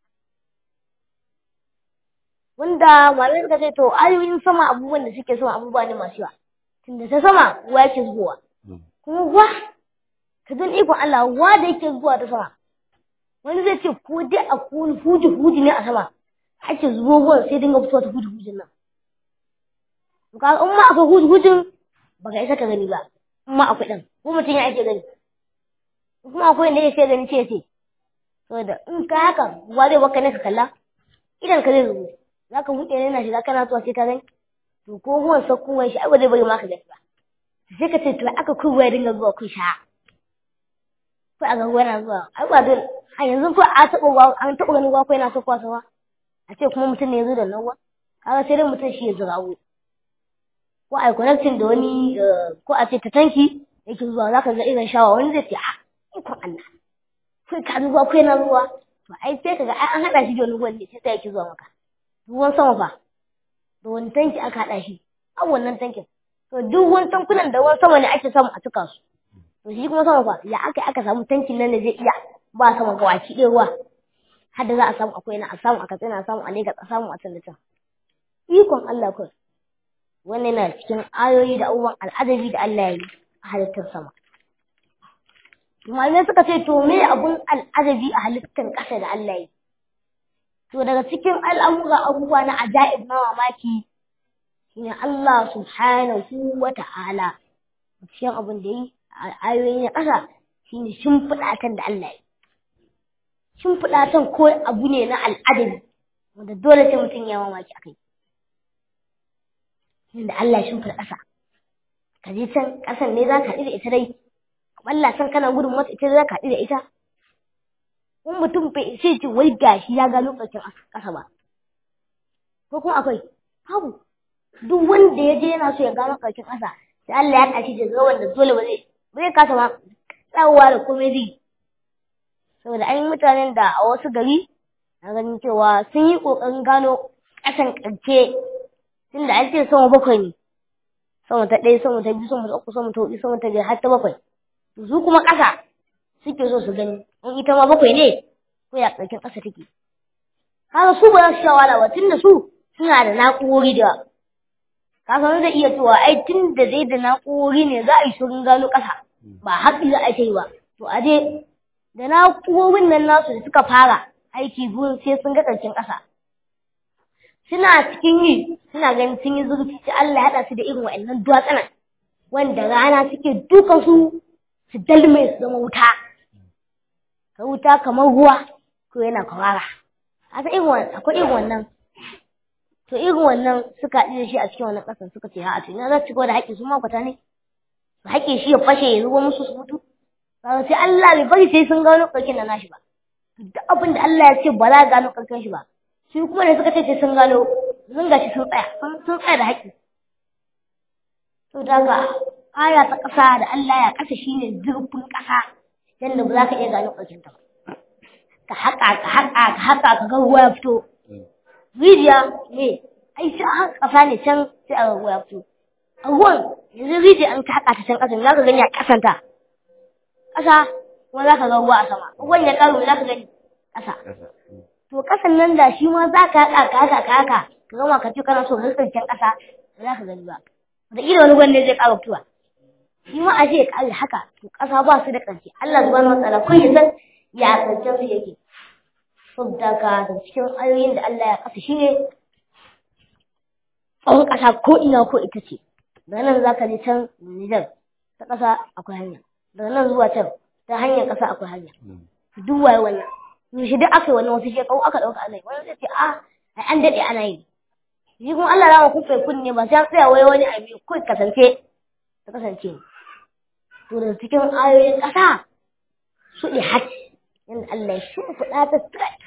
wanda malamai suka ce to ayoyin sama abubuwan da suke sama abubuwa ne masu yawa tunda ta sama ruwa yake zubowa kuma ruwa ka don ikon Allah ruwa da yake zuwa ta sama wani zai ce ko dai a kuni huji huji ne a sama ake zubo ruwan sai dinga fitowa ta huji hujin nan to ka in ma akwai huji hujin ba ka isa ka gani ba in ma akwai ɗan ko mutum ya ake gani kuma akwai inda ya ce gani ce ce saboda in ka haka ruwa zai baka ne ka kalla idan ka zai zubo za ka buɗe ne na shiga kana zuwa sai ka gani to ko ruwan sakkowar shi ai ba zai bari ma ka gani ba sai ka ce to aka kun ruwa ya dinga zuwa kun sha ko a ga ruwa na zuwa ai ba dole a yanzu ko a taɓa ruwa an taɓa ganin ruwa ko yana sakkowa sama a ce kuma mutum ne ya zo da nan ruwa kaga sai dai mutum shi ya zira ruwa ko a connecting da wani ko a ce ta tanki yake zuwa za ka ga irin shawa wani zai ce a ikon Allah kai ka zuwa ko yana zuwa to ai sai ka ga ai an haɗa shi da wani ruwan ne sai ta yake zuwa maka ruwan sama fa da wani tanki aka haɗa shi a wannan tankin to duk wani tankunan da ruwan sama ne ake samu a cika su to shi kuma sama fa ya aka aka samu tankin nan da zai iya ba sama ga waki ɗaya ruwa har da za a samu akwai na a samu a katsina a samu a Legas a samu a can da can ikon Allah kawai wannan yana cikin ayoyi da abubuwan al'adabi da Allah ya yi a halittar sama malamai suka ce to me abun al'adabi a halittar ƙasa da Allah ya yi to daga cikin al'amura abubuwa na ajaib na mamaki shine Allah subhanahu wa ta'ala cikin abin da yi a ayoyi na ƙasa shine shimfiɗatan da Allah ya yi shimfiɗatan ko abu ne na al'adabi wanda dole sai mutum ya mamaki akai da Allah ya shimfiɗa ƙasa ka je can ƙasan ne za ka haɗu da ita dai Allah san kana gudun mata ita za ka haɗu da ita in mutum bai sai ce wai gashi ya gano ƙarshen ƙasa ba ko kuma akwai babu duk wanda ya je yana so ya gano ƙarshen ƙasa sai Allah ya tashi da zuwa wanda dole ba zai ba zai kasa ma tsawowa da komai zai saboda an yi mutanen da a wasu gari na ganin cewa sun yi ƙoƙarin gano ƙasan ƙarshe tunda an ce sama bakwai ne sama ta ɗaya sama ta biyu sama ta uku sama ta huɗu sama ta biyar har ta bakwai su kuma ƙasa suke so su gani in ita ma bakwai ne ko ya ƙarshen ƙasa take kaga su ba za su sha wahala ba tunda su suna da na'urori da ka san zai iya cewa ai tun da zai da na'urori ne za a yi shirin gano ƙasa ba haƙi za a yi ba to a je da na'urorin nan nasu da suka fara aiki gurin sai sun ga ƙarshen ƙasa suna cikin yi suna ganin sun yi zurfi sai Allah ya haɗa su da irin wa'annan duwatsunan wanda rana suke dukan su su dalme su zama wuta ka wuta kamar ruwa ko yana kwarara a irin wannan akwai irin wannan to irin wannan suka haɗu da shi a cikin wannan ƙasar suka ce ha to ina za su da haƙƙi su makwata ne su haƙƙi shi ya fashe ya zuwa musu su mutu sai Allah bai bari sai sun gano ƙarƙin da nashi ba duk abin da Allah ya ce ba za a gano ƙarƙin shi ba shi kuma da suka ce sai sun gano sun gashi sun tsaya sun tsaya da haƙƙi to daga aya ta ƙasa da Allah ya ƙasa shine zurfin ƙasa yadda ba za ka iya gano ƙarƙin ta ba ka haƙa ka haƙa ka haƙa ka ga ruwa ya fito rijiya ne ai sai a ƙasa ne can sai a ga ruwa ya fito a ruwan yanzu rijiya an ka haƙa ta can ƙasa za ka gani a ƙasanta ƙasa kuma za ka ga ruwa a sama ruwan ya ƙaru za ka gani ƙasa to ƙasan nan da shi ma za ka haƙa ka haƙa ka haƙa ka gama ka ce kana so ka ƙarshen ƙasa ba za ka gani ba da ila wani gwanda zai ƙara fitowa shi ma a ce ya kare haka to ƙasa ba su da ƙarshe Allah subhanahu wataala ko ya san ya ƙarshen su yake saboda ka da cikin ayoyin da Allah ya kasa shine tsawon ƙasa ko ina ko ita ce daga nan zaka je can Nijar ta ƙasa akwai hanya daga nan zuwa can ta hanyar ƙasa akwai hanya duk waye wannan yaushe duk aka yi wannan wasu shekaru aka ɗauka ana yi wani zai ce a ai an daɗe ana yi shi kuma Allah rama kuka kunne ba sai an tsaya wai wani abu ko kasance ta kasance to da cikin ayoyin ƙasa su ɗi hajji yadda Allah ya shimfiɗa ta straight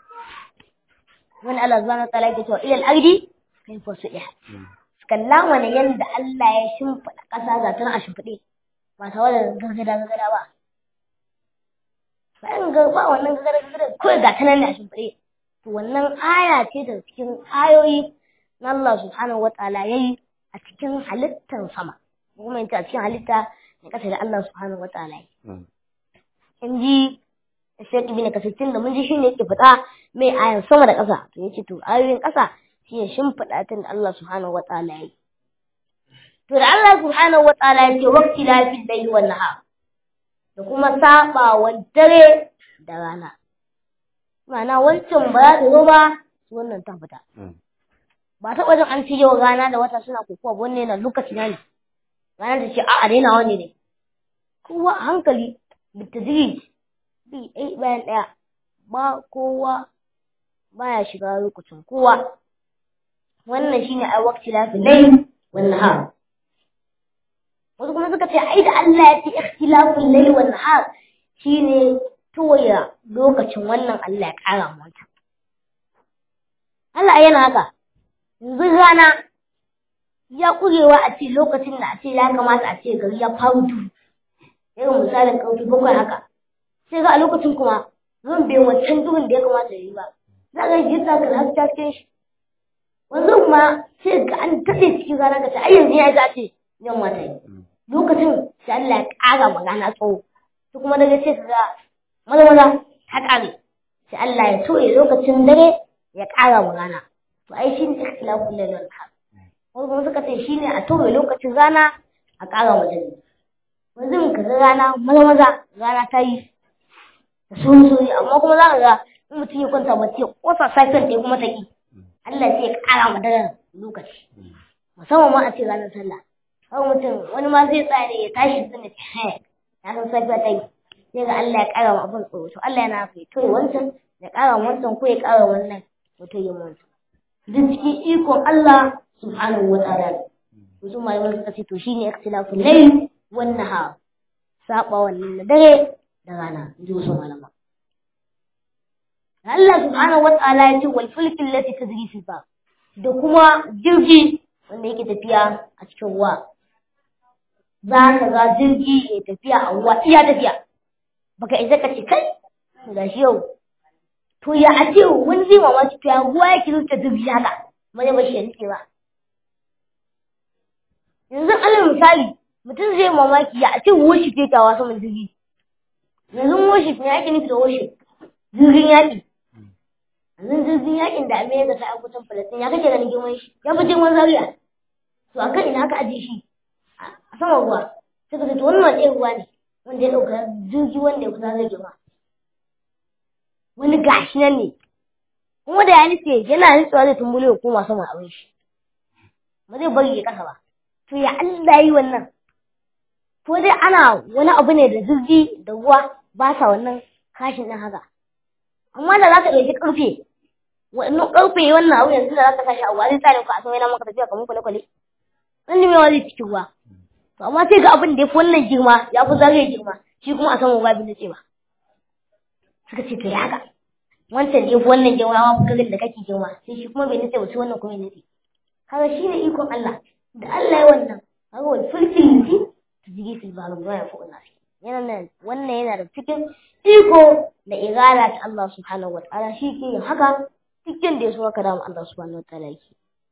wani Allah zuwa na tsala ke cewa ilal ardi kai fa su ɗi kalla wani yadda Allah ya shimfiɗa ƙasa ga tana a shimfiɗe ba tare da gargada gargada ba bayan ga ba wannan gargada gargada kawai ga tana ne a shimfiɗe to wannan aya ce da cikin ayoyi na Allah subhanahu wa ta'ala yayi a cikin halittar sama kuma yace a cikin halitta na kasa da Allah subhanahu wa ta'ala yayi in ji Sheikh Ibn Kasir da mun ji shine yake fada mai ayan sama da ƙasa to yace to ayoyin ƙasa shine shimfiɗa tun da Allah subhanahu wa ta'ala yayi to da Allah subhanahu wa ta'ala yake waqti la fil layli wan nahar da kuma sabawan dare da rana ma'ana wancan ba za ta zo ba wannan ta fita ba taɓa jin an ce yau rana da wata suna kokowa wanne na lokaci na ne rana ta ce a'a daina wani ne kowa a hankali bitadrij bi ɗaya bayan ɗaya ba kowa baya shiga lokacin kowa wannan shine ai waqti la fi layl wan nahar wasu kuma suka ce ai da Allah ya ce ikhtilaful layl wan nahar shine toya lokacin wannan Allah ya kara mata Allah yana haka yanzu rana ya kurewa a ce lokacin da a ce ya kamata a ce gari ya faru irin misalin ƙarfi bakwai haka sai ga a lokacin kuma zan bai wancan duhun da ya kamata ya yi ba za ka yi sa ka haska cikin shi wanzu kuma sai ga an daɗe cikin rana ka ce ai yanzu ya za ce yamma ta yi lokacin sai Allah ya ƙara magana tsawo su kuma daga sai ka ga maza maza ta ƙare sai Allah ya toye lokacin dare ya ƙara magana to ai shi ne ikhtilafun lail wal nahar wasu kuma suka ce shi ne a toye lokacin rana a ƙara wajen wanzu ka ga rana maza maza rana ta yi da sun soyi amma kuma za ka ga in mutum ya kwanta bacci ya kosa safiyan ɗaya kuma ta ƙi Allah sai ya ƙara ma daren lokaci musamman ma a ce ranar sallah har mutum wani ma zai tsaya ne ya tashi sun da ce ya san safiya ta yi sai ga Allah ya ƙara ma abin tsoro to Allah yana haka ya toye wancan ya ƙara ma wancan ko ya ƙara wannan ya toye ma wancan duk cikin ikon Allah subhanahu wa ta'ala wasu malaman suka ce to shine ikhtilafun layl wan nahar saba wannan na dare da rana ji wasu malama Allah subhanahu wa ta'ala ya ce wal fulki allati tajri fil bahr da kuma jirgi wanda yake tafiya a cikin ruwa za ka ga jirgi ya tafiya a ruwa iya tafiya baka isa ka ce kai ga shi yau to ya a ce wani zai mamaki to ya ruwa ya kirista jirgi haka ba zai bashi ya nike ba yanzu alal misali mutum zai mamaki ya a ce worship ya tawa saman jirgi yanzu worship ne ake nufi da worship jirgin yaƙi yanzu jirgin yaƙin da Amerika ta yi kusan Falastin ya kake ganin girman shi ya fi girman Zaria to akan ina aka ajiye shi a saman ruwa suka ce to wannan wani ruwa ne wanda ya ɗauka jirgi wanda ya kusa zai girma wani gashi nan ne kuma da ya nufe yana nutsuwa zai tumbule ya koma saman abin shi ba zai bari ya kasa ba to ya Allah yi wannan ko dai ana wani abu ne da jirgi da ruwa ba sa wannan kashin ɗin haka amma da za ka ɗauki ƙarfe wannan ƙarfe wannan abu yanzu da za ka sashi a wani tsarin ku a san yana maka tafiya kamar kwale-kwale wani mai wani cikin ruwa to amma sai ga abin da ya fi wannan girma ya fi zagaye girma shi kuma a saman ruwa bin ce ba suka ce to ya haka wancan da ya fi wannan girma ma fi da kake girma sai shi kuma bai nace ba sai wannan kuma ya nace kaga shi ne ikon Allah da Allah ya wannan kaga wani fulfil nufi ta jigi fil baru ba ya fi wannan yana nan wannan yana da cikin iko da igala ta Allah subhanahu wa ta'ala shi ke yin haka cikin da ya so haka dama Allah subhanahu wa ta'ala yake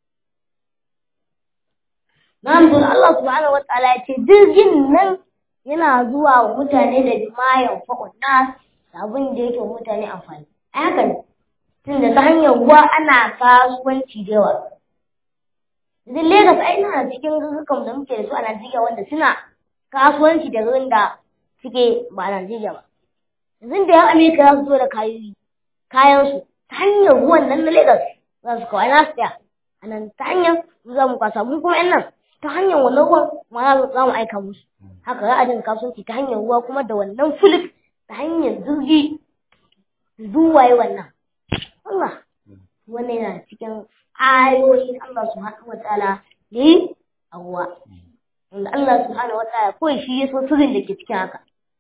Na'am don Allah subhanahu wa ta'ala ya ce jirgin nan yana zuwa wa mutane da jimayan fa'un nas da abin da yake mutane amfani. A haka ne, tun da ta hanyar ruwa ana kasuwanci da yawa. Idan Legas ai na cikin garurukan da muke da su a Najeriya wanda suna kasuwanci da garin da suke ba a Najeriya ba yanzu da yan Amerika za su zo da kayoyi kayansu ta hanyar ruwan nan na Lagos za su kawai na su tsaya a nan ta hanyar za mu kwasa mun kuma yan nan ta hanyar wannan ruwan ma za mu aika musu haka za a dinga kasuwanci ta hanyar ruwa kuma da wannan fulik ta hanyar jirgi zuwa yi wannan Allah wannan yana cikin ayoyin Allah subhanahu wataala ne a ruwa wanda Allah subhanahu wataala kawai shi ya so sirrin da ke cikin haka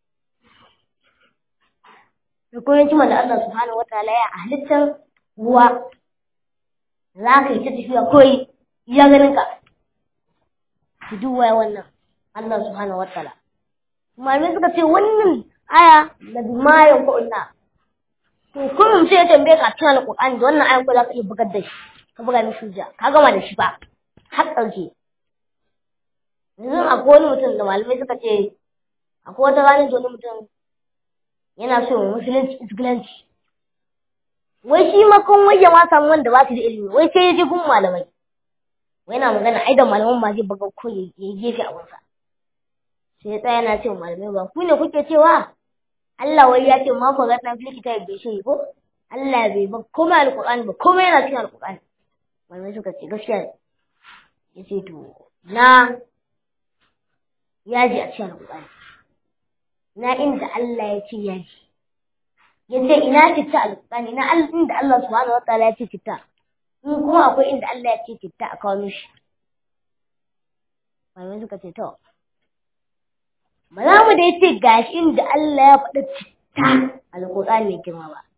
da kuma hikima da Allah subhanahu wataala ya a halittar ruwa za ka yi ta tafiya kawai iya ganin ka ki duba wannan Allah subhanahu wataala malamai suka ce wannan aya da bimayan ku'unna to kullum sai ya tambaye ka cikin alƙur'ani da wannan ayan ko za ka iya bugar da shi ka buga mishi hujja ka gama da shi ba har ƙarshe yanzu akwai wani mutum da malamai suka ce akwai wata ranar da wani mutum yana so wa musulunci isgilanci wai shi makon wai ya ma samu wanda ba su da ilimi wai sai ya je gun malamai wai na magana ai da malaman ma zai buga ko ya yi gefe a wasa sai ya tsaya yana ce wa malamai ba ku ne kuke cewa Allah wai ya ce ma ku ga dan filiki ta bai shi ko Allah bai ba komai alqur'ani ba komai yana cikin alqur'ani malamai suka ce gaskiya ya ce to na yaji a cikin alqur'ani na inda Allah ya ce yaji ya ce ina citta alqur'ani na inda Allah subhanahu wataala ya ce citta in kuma akwai inda Allah ya ce citta a kawo mishi malamai suka ce to ba za mu dai ce gashi inda Allah ya faɗi citta alƙur'ani mai girma ba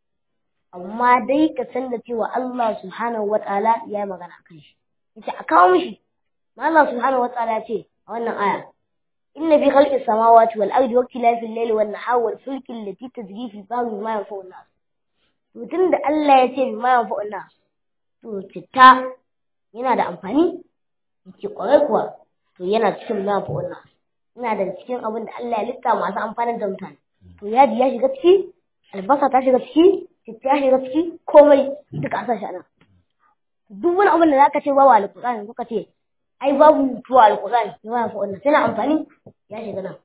amma dai ka san da cewa Allah subhanahu wataala ya yi magana kan shi yace a kawo mishi ma Allah subhanahu wataala ya ce a wannan aya inna fi khalqis samawati wal ardi wa ikhtilafil layli wan nahari wal fulki allati tajri fi bahri ma yanfa'u nas to tunda Allah ya ce ma yanfa'u nas to citta yana da amfani yake kwarai kuwa to yana cikin ma yanfa'u nas ina da cikin abin da Allah ya lissa masu amfanin da mutane to yaji ya shiga ciki albasa ta shiga ciki citta ya shiga ciki komai duka a sa shi anan duk wani abin da zaka ce babu alƙur'ani kuka ce ai babu tuwa alƙur'ani ya ba fa wannan tana amfani ya shiga nan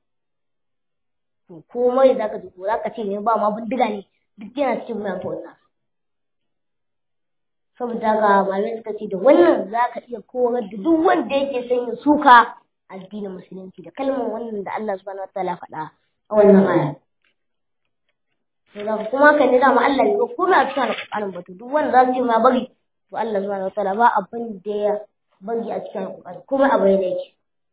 to komai da zaka ji ko zaka ce ne ba ma bindiga ne duk yana cikin mai fa wannan saboda ga malamai suka ce da wannan zaka iya korar da duk wanda yake son ya suka addinin musulunci da kalmar wannan da Allah subhanahu wataala faɗa a wannan aya to da kuma kan ne dama Allah ne ko na cikin alƙur'anin ba to duk wanda za su yi ma bari to Allah subhanahu wataala ba abin da ya bari a cikin alƙur'ani kuma a bayyana yake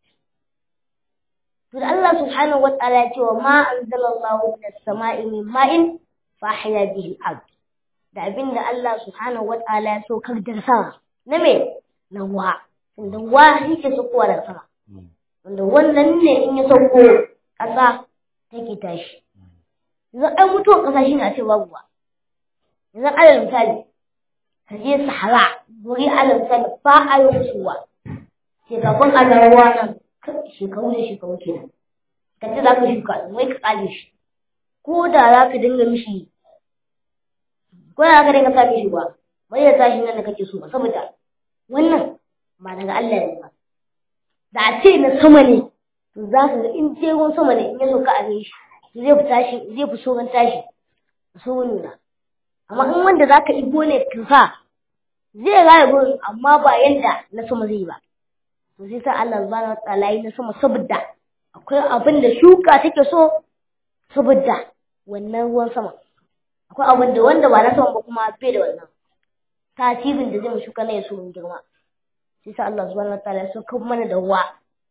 to da Allah subhanahu wataala ya ce wa ma anzalallahu minas sama'i min ma'in fa ahya bihi al-ard da abin da Allah subhanahu wataala ya saukar da sama na me na ruwa tunda ruwa yake saukowa daga sama wanda wannan ne in ya sauko ƙasa take tashi yanzu ai mutuwar ƙasa shi ne a ce babu ruwa yanzu alal misali ka je sahara wuri alal misali ba a yi musuwa shekarun a ruwa nan shekaru da shekaru kenan ka ce za ka shuka wai ka kale shi ko da za ka dinga mishi ko da za ka dinga sa mishi ba bai da tashi nan da kake so ba saboda wannan ba daga Allah ne ba da a ce na sama ne to za ka ga in je ruwan sama ne in ya sauka a shi zai fi tashi zai fi sauran tashi so nuna amma in wanda za ka ibo ne ka sa zai raya gurin amma ba yanda na sama zai ba to sai sa Allah subhanahu wataala yi na sama saboda akwai abin da shuka take so saboda wannan ruwan sama akwai abin da wanda ba na sama ba kuma bai da wannan tasirin da zai shuka na ya so mun girma sai sa Allah subhanahu wataala ya sauka mana da ruwa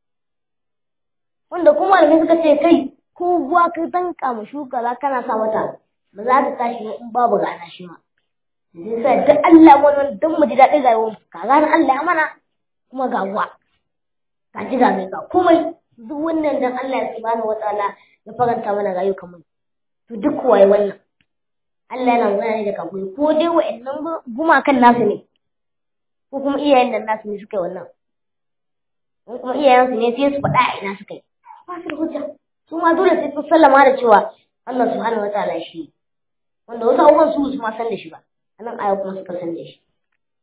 wanda kuma da suka ce kai ko ruwa ka danka ma shuka za kana sa mata ba za ta tashi in babu rana shi ma sai sa duk Allah wannan dan mu ji daɗin rayuwar ka gane Allah ya mana kuma ga ruwa ka ji ga ga komai duk wannan dan Allah subhanahu wataala ya faranta mana rayuwar mu to duk waye wannan Allah yana magana ne da kafin ko dai wa'annan gumakan nasu ne ko kuma iyayen nan nasu ne suka yi wannan in kuma iyayensu ne sai su faɗa a ina suka yi ba su da hujja su ma dole sai sun sallama da cewa Allah subhanahu wataala shi wanda wasu abubuwan su su ma san da shi ba anan aya kuma suka san da shi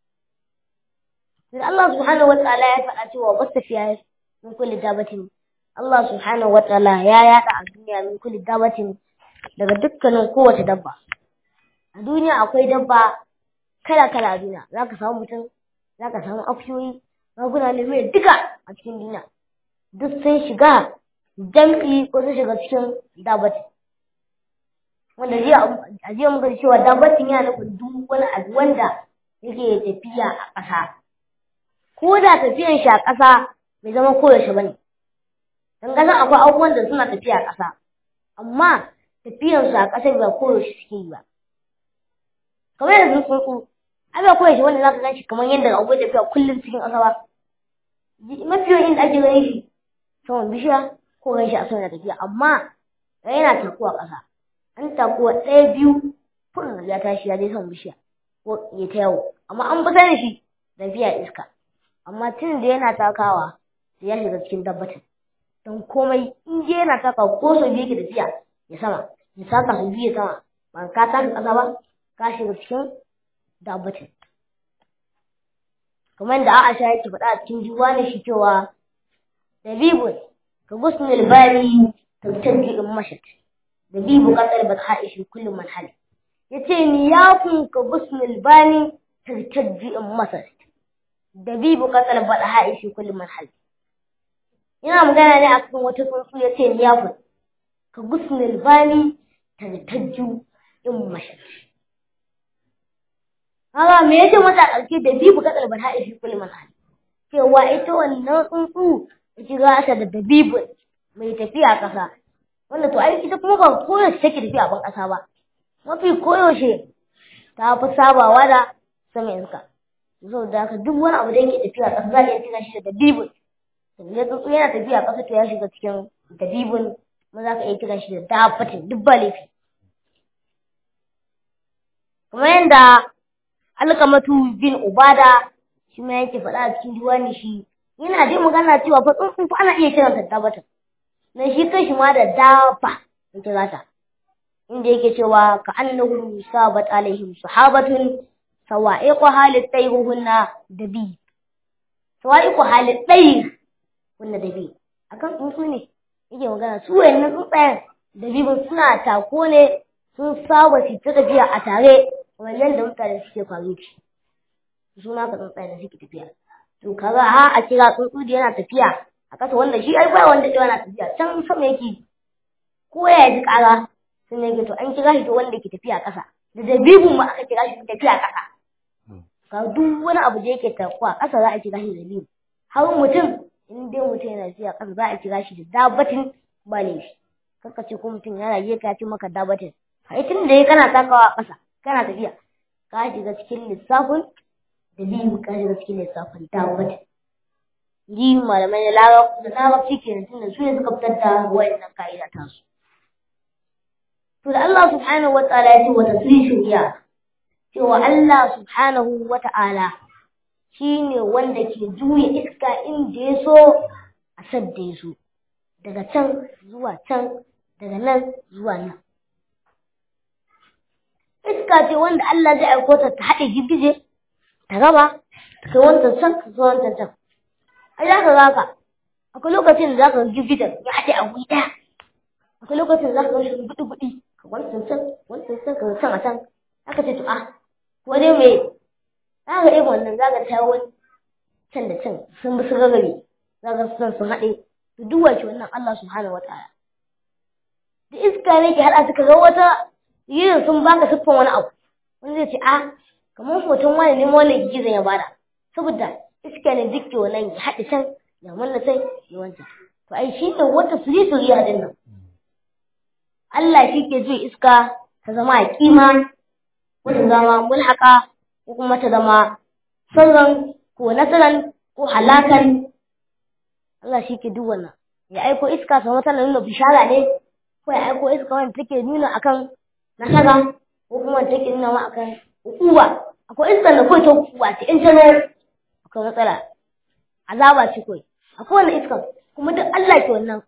sai Allah subhanahu wataala ya faɗa cewa basta fiya min kulli dabatin Allah subhanahu wa ta'ala ya yada a duniya min kulli dabatin daga dukkanin kowace dabba a duniya akwai dabba kala kala a duniya zaka samu mutum zaka samu akuyoyi raguna ne mai duka a cikin duniya duk sun shiga jam'i ko sun shiga cikin dabatin wanda jiya a jiya muka ji cewa dabatin yana nufin duk wani abu wanda yake tafiya a ƙasa ko da tafiyan shi a ƙasa bai zama koyaushe ba ne don ƙasa akwai abubuwan da suna tafiya a ƙasa amma tafiyan su a ƙasa ba koyaushe suke yi ba kamar yanzu tsuntsu ai ba koyaushe wanda za ka gan shi kamar yadda abubuwan tafiya kullum cikin ƙasa ba mafi yawan inda ake ganin shi saman bishiya ko gan shi a sama tafiya amma yana takuwa ƙasa an takuwa ɗaya biyu kuɗin ya tashi ya je saman bishiya ko ya ta yawo amma an fi sanin shi tafiya iska amma tun da yana takawa sai ya shiga cikin dabbatin don komai in je yana takawa ko sau biyu yake tafiya ya sama ya saka su biyu sama ba ka taka ƙasa ba ka shiga cikin dabbatin kamar da Aisha yake faɗa a cikin diwani shi cewa dabibun ka gusnul bari tantanji in mashat dabibu qatal badha'i shi kullu man hal yace ni yakun ka gusnul bani tantanji in mashat dabibu qatal badha'i shi kullu man hal ina magana ne akan wata tsuntsu yace ni yakun ka gusnul bani tantanji in mashat Haka me yace mata a ƙarshe da bibu kadal bata ishi kullu man hali. Cewa ita wannan tsuntsu ita ga ta da dabibu mai tafiya ƙasa. Wanda to ai ita kuma ba koyaushe take tafiya a ban ƙasa ba. Mafi koyaushe ta fi sabawa da sama iska. Saboda haka duk wani abu da yake tafiya ƙasa za a iya kira shi da dabibu. Sannan tsuntsu yana tafiya ƙasa to ya shiga cikin dabibun kuma za ka iya kira shi da dafatin duk ba laifi. Kamar yadda alkamatu bin ubada shi ma yake faɗa a cikin diwani shi yana dai magana cewa fa tsuntsun fa ana iya kiran ta dabata na shi kai shi ma da dafa in kira ta inda yake cewa ka annahu sabat alaihim sahabatun sawa'iqu halit tayruhunna dabi sawa'iqu halit tayruhunna dabi akan tsuntsu ne yake magana su wayannan tsuntsayen dabibin suna tako ne sun saba su ta tafiya a tare wannan da mutane suke faru ci su ma ka tsuntsaye da suke tafiya to kaga ha a kira tsuntsu da yana tafiya a ƙasa wanda shi ai ba wanda da yana tafiya can sama yake ko ya ji ƙara sun yake to an kira shi to wanda ke tafiya a ƙasa da dabibin ma aka kira shi tafiya a ƙasa ka duk wani abu da yake tafiya a ƙasa za a kira shi dabibu har mutum in dai mutum yana tafiya a ƙasa za a kira shi da dabatin ba ne shi kaka ce ko mutum yana je ka ce maka dabatin kai tun da ya kana takawa a ƙasa kana tafiya ka shiga cikin lissafin da biyu ka shiga cikin lissafin dawud ji malamai na larabci ke tun da su ne suka fitar da wayannan ka'ida ta su to da Allah subhanahu wa ta'ala ya ce wa tasrishu iya cewa Allah subhanahu wa ta'ala shine wanda ke juya iska inda ya so a sadda ya so daga can zuwa can daga nan zuwa nan iska ce wanda Allah zai aiko ta ta haɗe girgije ta gaba ta kai wancan can ta zo wancan can ai za ka ga ka akwai lokacin da za ka ga girgijen ya haɗe a wuri ɗaya akwai lokacin da za ka ga shi gudu gudu ka wancan can wancan can ka can a can aka ce to a ko dai me za ka irin wannan za ka ta wani can da can sun bi sun rarrabe za ka san sun haɗe to duk wace wannan Allah subhanahu wa ta'ala da iska ne ke haɗa suka ga wata yin sun baka siffan wani abu wani zai ce a kamar hoton wani ne wannan gizon ya bada saboda iska ne duk ke wannan ya haɗe can ya manna can ya wancan to ai shi ne wata suri suri a nan Allah shi ke zuwa iska ta zama a kima ko ta zama mulhaka ko kuma ta zama sirran ko nasaran ko halakan Allah shi ke duk wannan ya aiko iska sama tana nuna bishara ne ko ya aiko iska wanda take nuna akan nasara ko kuma take nuna ma akan hukuma akwai iskar da kawai ta hukuma ce in ta zo akwai matsala azaba ce kawai akwai wannan iskar kuma duk Allah ke wannan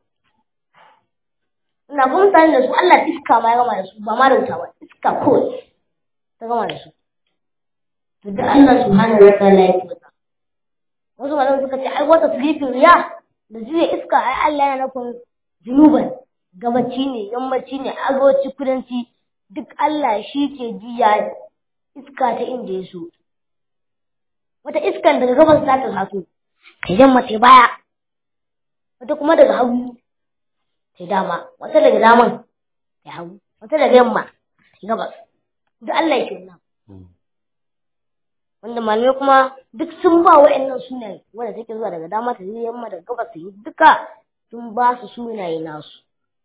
ina kuma mutane da su Allah iska ma ya gama da su ba ma da wuta ba iska kawai ta gama da su to duk Allah subhanahu wa ta'ala ya ke wannan wasu malamai suka ce ai wata sirifin riya da juya iska ai Allah yana nufin junuban gabaci ne yammaci ne arewaci kudanci duk Allah shi ke juya iska ta inda ya so wata iskan daga gabas za ta taso ta yamma ta baya wata kuma daga hagu ta dama wata daga daman ta hagu wata daga yamma ta gabas duk Allah yake wannan wanda malamai kuma duk sun ba wa'annan sunaye wanda take zuwa daga dama ta yi yamma daga gabas ta yi duka sun ba su sunaye nasu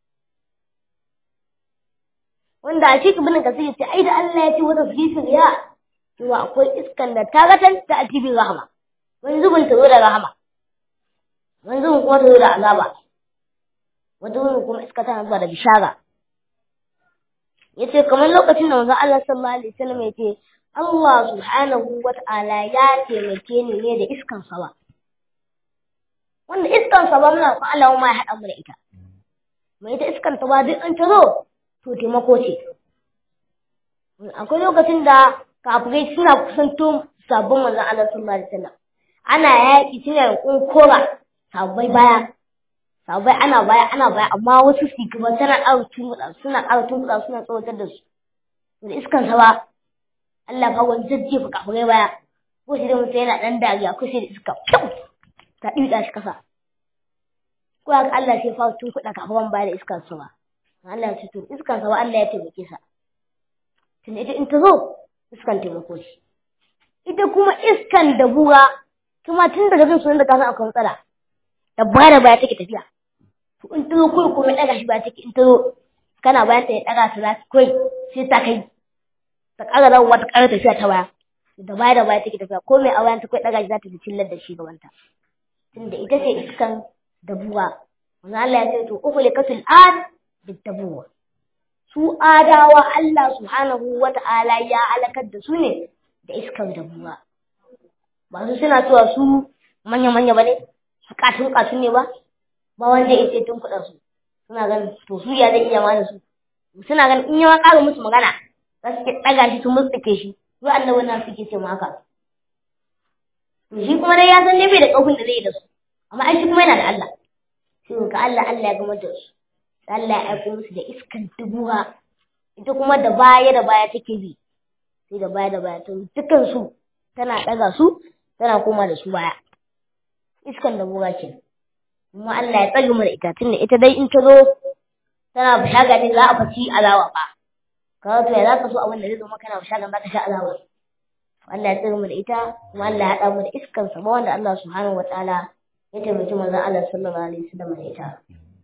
wanda a cikin binin kasir ce ai da Allah ya ce wata fisin ya cewa akwai iskan da ta gatan ta a cikin rahama wani zubin ta zo da rahama wani zubin kuma ta zo da azaba wani zubin kuma iska tana zuwa da bishara yace kamar lokacin da manzon Allah sallallahu alaihi wasallam yace Allah subhanahu wa ta'ala ya taimake ni ne da iskan sawa wanda iskan sawa muna ko Allah ma ya haɗa mu da ita mai ita iskan sawa duk an ta zo to taimako ce akwai lokacin da kafirai suna kusanto sabon manzon Allah sallallahu alaihi wasallam ana yaƙi suna kunkura sabai baya sabai ana baya ana baya amma wasu su gaba tana ƙara tunkuɗa suna ƙara tunkuɗa suna tsawatar da su da iskan sawa Allah ka wani jajjefa kafirai baya ko shi da mutum yana ɗan dariya ko sai da iska kyau ta ɗiɗa shi kasa ko haka Allah sai fa tunkuɗa kafiran baya da iskan sawa Allah ya ce to iskan sawa Allah ya taimake sa tunda ita in ta zo iskan taimako shi ita kuma iskan da buwa kuma tun daga jin sunan da ka san akwai matsala da baya da baya take tafiya to in ta zo kawai kuma ɗaga shi baya take in ta zo kana bayan ta ya ɗaga ta za ta kawai sai ta kai ta ƙara dawowa ta ƙara tafiya ta baya da baya da baya take tafiya ko mai a bayan ta kawai ɗaga shi za ta fi cillar da shi gabanta tunda ita ce iskan da buwa wani Allah ya ce to uku likatul ad bittabuwa su adawa Allah subhanahu wa ta'ala ya alakar da su ne da iskar da buwa ba su suna cewa su manya-manya ba ne su katun katun ne ba ba wanda ya ce tun kuɗa su suna ganin to su ya zai iya ma da su suna ganin in yawa ƙara musu magana za su ɗaga shi su mutsuke shi su annabi na suke ce haka to shi kuma dai ya san ne bai da ƙarfin da zai yi da su amma ai shi kuma yana da Allah sai ga Allah Allah ya gama da su Allah ya aiko musu da iskan dubuwa ita kuma da baya da baya take bi sai da baya da baya to dukan su tana daga su tana koma da su baya iskan da buga ke kuma Allah ya tsage mu da ita tunda ita dai in ta zo tana bishaga ne za a faci alawa ba ka to ya za ka so abin da zai zo maka na bishaga ba ka sha alawa Allah ya tsage mu da ita kuma Allah ya haɗa mu da iskan sa ba wanda Allah subhanahu wataala ya taimaki manzon Allah sallallahu alaihi wasallam da ita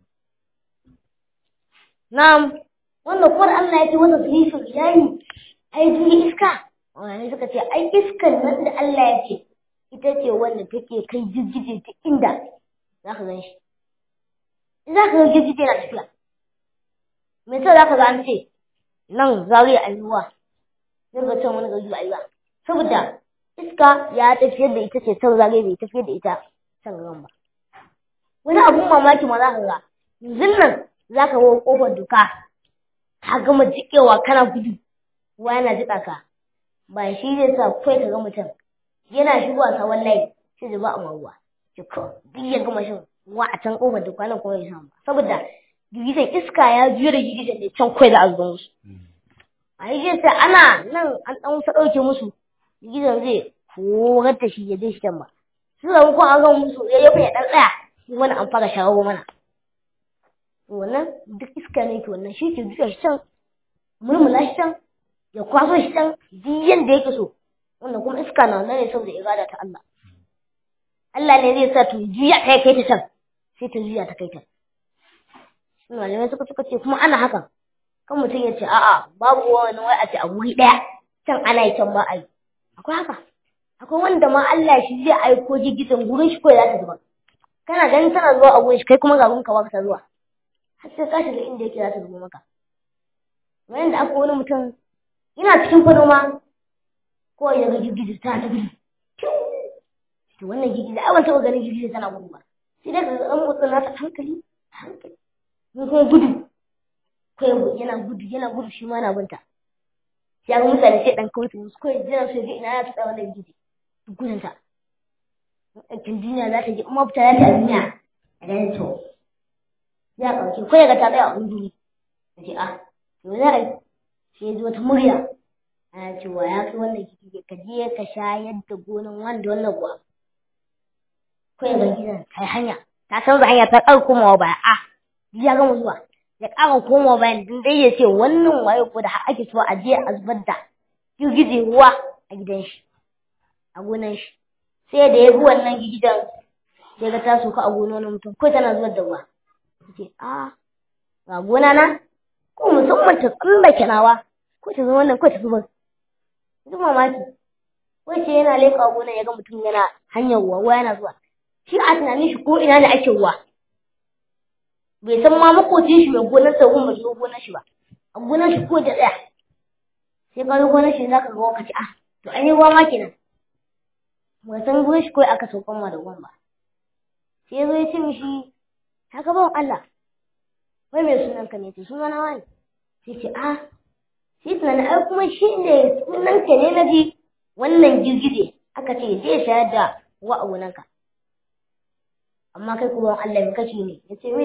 Na'am, wanda kuwar Allah ya ce wata filifin ilahi, ai duni iska, wani suka ce, ai iskan nan da Allah ya ce, ita ce wanda take kai jirgije ta inda za ka gan shi. Za ka ga jirgije na tafiya. Me sa za ka ga an ce, nan zari a yiwuwa, zai ga can wani gari a yiwuwa. Saboda iska ya tafiyar da ita ce can zari bai tafiyar da ita can gaban ba. Wani abun mamaki ma za ka ga, yanzu nan za ka wo ƙofar duka ka gama jikewa kana gudu ruwa yana jiƙa ka ba shi zai sa kai ka ga mutum yana shigowa sa wallahi sai zuba a ruwa jiko duk ya gama shan ruwa a can ƙofar duka nan kuma ya samu saboda girgizan iska ya juya da girgizan da can kai za a zuba musu a yi zai sa ana nan an ɗan wusa ɗauke musu girgizan zai horar da shi ya zai shi can ba su zama kuma an gama musu ya yi ya ɗan tsaya wani an fara shawo mana wannan duk iska ne ke wannan shi ke juya shi can murmula shi can ya kwaso shi can duk yanda yake so wannan kuma iska na wannan ne saboda irada ta Allah Allah ne zai sa to juya kai kai ta can sai ta juya ta kai ta malamai suka suka ce kuma ana hakan kan mutum ya ce a'a babu wani wai a ce a wuri ɗaya can ana yi can ba a yi akwai haka akwai wanda ma Allah shi zai aiko jirgin gurin shi ko za ta zuba kana ganin tana zuwa a gurin shi kai kuma ga gurin ka ba ka zuwa har sai ka shiga inda yake za ta zubo maka bayan da aka wani mutum yana cikin fado ma ko ya ga girgizi tana ta gudu to wannan girgizi ai ban taɓa ganin girgizi tana gudu ba sai dai ka ga an motsa nata hankali hankali mun kuma gudu ko yana gudu yana gudu shi ma na binta sai ga mutane sai dan kauce musu ko jira su ga ina ya tsaya wannan girgizi gudun ta aikin duniya za ta je kuma fita za ta duniya a ganin to ya ɗauke ko ya ga ta tsaya a wani duri ya ce ah to za a yi sai ya ji wata murya ana cewa ya kai wannan kike ka je ka shayar da gonan wanda wannan kuwa ko ya ga gidan kai hanya ta canza hanya ta ƙara komawa baya a ya gama zuwa ya ƙara komawa bayan din dai ya ce wannan waye ko da ake so a je a zubar da girgije ruwa a gidan shi a gonan shi sai da ya bi wannan gidan sai ga ta soka a gonar mutum ko tana zubar da ruwa ce a ga gona na ko musamman ta tsallake nawa ko ta zama wannan ko ta zubar duk mamaki wace yana leƙa gonar ya ga mutum yana hanyar ruwa ruwa yana zuwa shi a tunanin shi ko ina ne ake ruwa bai san ma makocin shi mai gonar sa gun bai zo gonar shi ba a gonar shi ko da tsaya sai ka zo gonar shi zaka ga wakaci ah to an yi ruwa ma kenan bai san gonar shi kawai aka saukan ma da ruwan ba sai zo ya ce mishi haka ban Allah wai mai sunan ka ne ce suna na wani sai ce ah shi tunanin ai kuma shi ne sunan ka ne na ji wannan girgije aka ce zai shayar da wa a gonanka amma kai kuma Allah mai kashi ne ya ce me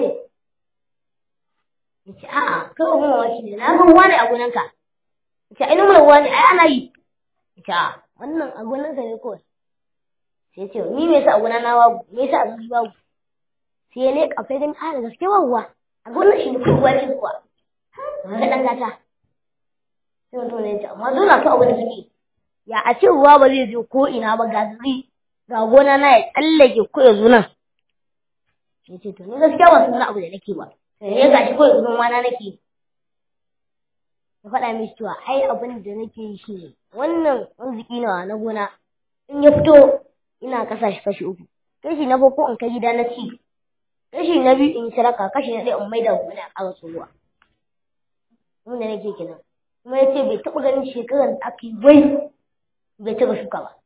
ya ce a'a kai kuma mamaki ne na ga wani a gonanka ya ce ai numar wani ai ana yi ya ce a wannan a gonanka ne kawai sai ya ce ni me yasa a gona na babu me yasa a gona babu sai ya leƙa sai gani a da gaske ba ruwa a gonar shi ne ko ruwa ce kuwa ga ɗan gata sai mutum ne ya ce amma dole ka abu da suke ya a ce ruwa ba zai je ko ina ba ga zuri ga gona na ya tsallake ko ya zo nan ya ce to ni gaskiya ba san abu da nake ba sai ya gashi ko ya zo ma na nake ya faɗa mishi cewa ai abin da nake yi shi ne wannan arziki nawa na gona in ya fito ina kasa shi kashi uku kashi na farko in kai gida na ci kashi na biyu in sadaka kashi na ɗaya in maida gona a ƙara tsohuwa wanda nake kenan kuma ya ce bai taɓa ganin shekarar da aka yi wai bai taɓa shuka ba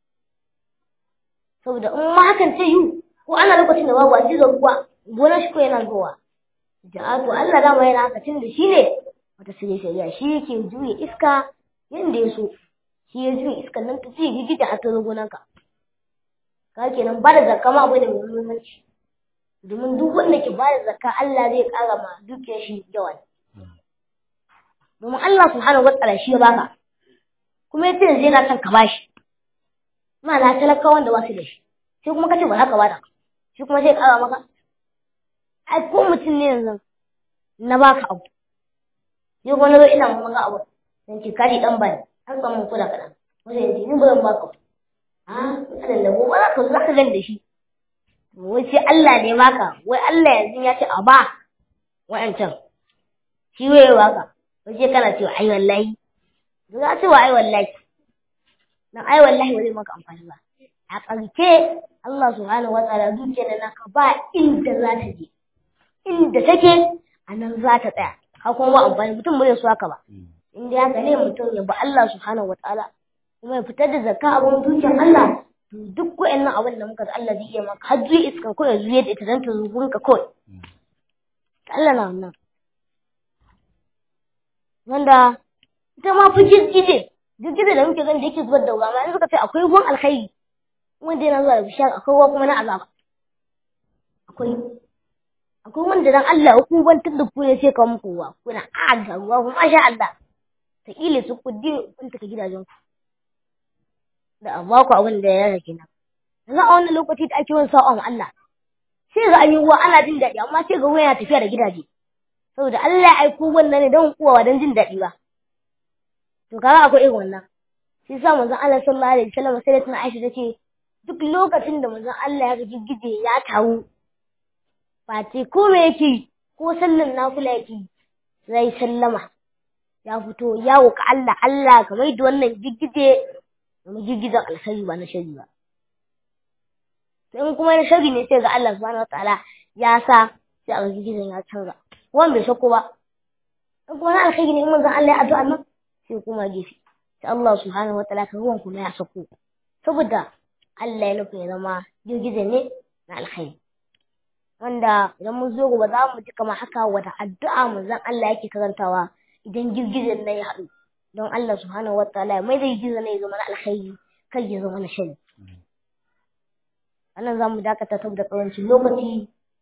saboda in ma hakan ta yi ko ana lokacin da babu a cikin ruwa gonar shi ko yana zuwa da to Allah dama yana haka tun da shi ne wata sirri shari'a shi yake juya iska yanda ya so shi ya juya iskan nan ta ce gigita a ta gonar ka ka kenan ba da zakka ma abu da mai muhimmanci domin duk wanda ke ba da zakka Allah zai ƙara ma dukiyar shi yawa domin Allah subhanahu wa ta'ala shi ya baka kuma yace yanzu yana son ka bashi ma'ana talaka wanda ba su da shi sai kuma kace ba za ka bada shi kuma sai kara maka ai ko mutum ne yanzu na baka abu sai kuma na zo ina mun maka abu dan ce kaji dan bani an samu kula kaɗan wanda yanzu ni ba zan baka a kadan da gobe za ka zo za ka gan da shi wai sai Allah ne baka wai Allah yanzu ya ce a ba wa'ancan shi waye baka wai sai kana cewa ai wallahi za ce wa ai wallahi dan ai wallahi ba zai maka amfani ba a ƙarshe Allah subhanahu wa ta'ala zuciyar da naka ba inda za ta je inda take a nan za ta tsaya ka kuma ba amfani mutum ba zai so haka ba in dai haka ne mutum ya ba Allah subhanahu wa ta'ala kuma ya fitar da zakka abin zuciyar Allah to duk wa'annan abin da muka Allah zai iya maka har zuwa iska ko ya zuwa da ita dan ta zuwa ka kawai Allah na wannan wanda ita ma fi girgije girgije da muke gani da yake zubar da ruwa ma in suka ce akwai ruwan alkhairi wanda yana zuwa da bishiyar akwai ruwa kuma na azaba akwai akwai wanda dan Allah ya kubantar da ku ne sai ka muku ruwa kuna a ga ruwa kuma sha Allah ta ile su ku din kun taka gidajen ku da amma ku abin da ya rage nan yanzu a wannan lokaci da ake wani sa'a Allah sai ga an yi ruwa ana jin daɗi amma sai ga ruwa yana tafiya da gidaje saboda Allah ya aiko wannan ne don kowa don jin daɗi ba to kaga akwai irin wannan shi sa manzon Allah sallallahu alaihi wasallam sai da tana Aisha tace duk lokacin da manzon Allah ya ga giggije ya taru face ko me yake ko sallan nafila yake sai sallama ya fito ya wuka Allah Allah ka mai da wannan giggije mu giggizan alkhairi ba na shari ba to in kuma na shari ne sai ga Allah subhanahu wataala ya sa sai a giggizan ya canza wannan bai shakko ba in kuma na alkhairi ne in manzon Allah ya addu'a nan sai kuma gefe sai Allah subhanahu wataala ka ruwan kuma ya sako saboda Allah ya nufi ya zama girgize ne na alkhairi wanda idan mun zo gobe za mu ji kamar haka wata addu'a manzon Allah yake karantawa idan girgizen nan ya haɗu don Allah subhanahu wataala ya mai da girgizen nan ya zama na alkhairi kai ya zama na shari wannan za mu dakata saboda karancin lokaci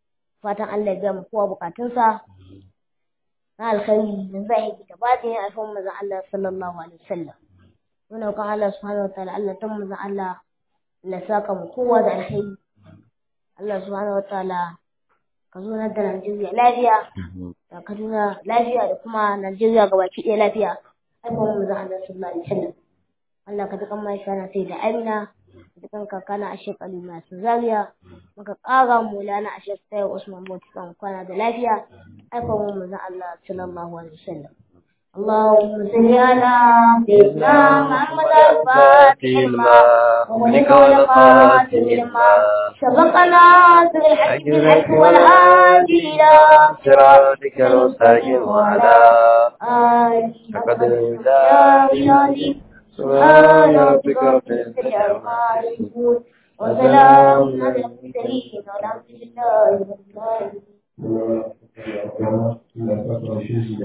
fatan Allah ya biya mu kowa bukatunsa na alkhairi da zahiri da batini a kan manzon Allah sallallahu alaihi wasallam muna kan Allah subhanahu wataala Allah tan manzon Allah Allah saka mu kowa da alkhairi Allah subhanahu wataala ka zo da Najeriya lafiya da Kaduna lafiya da kuma Najeriya gabaki ɗaya lafiya ai kuma manzon Allah sallallahu alaihi wasallam Allah ka dukan mai sana sai da Amina dukan kakana a shekaru masu zariya muka ƙara mulana a shekaru Usman Bauchi kan kwana da lafiya aika mu manzon Allah sallallahu alaihi wasallam اللهم صل على سيدنا محمد الفاتح لما وملك والخاتم لما سبقنا في الحج بالحق والهادي إلى صراطك المستقيم وعلى آله قدر الله العظيم سبحان ربك رب العزة عما يصفون وسلام على المرسلين والحمد لله رب العالمين Allah ya saka shi da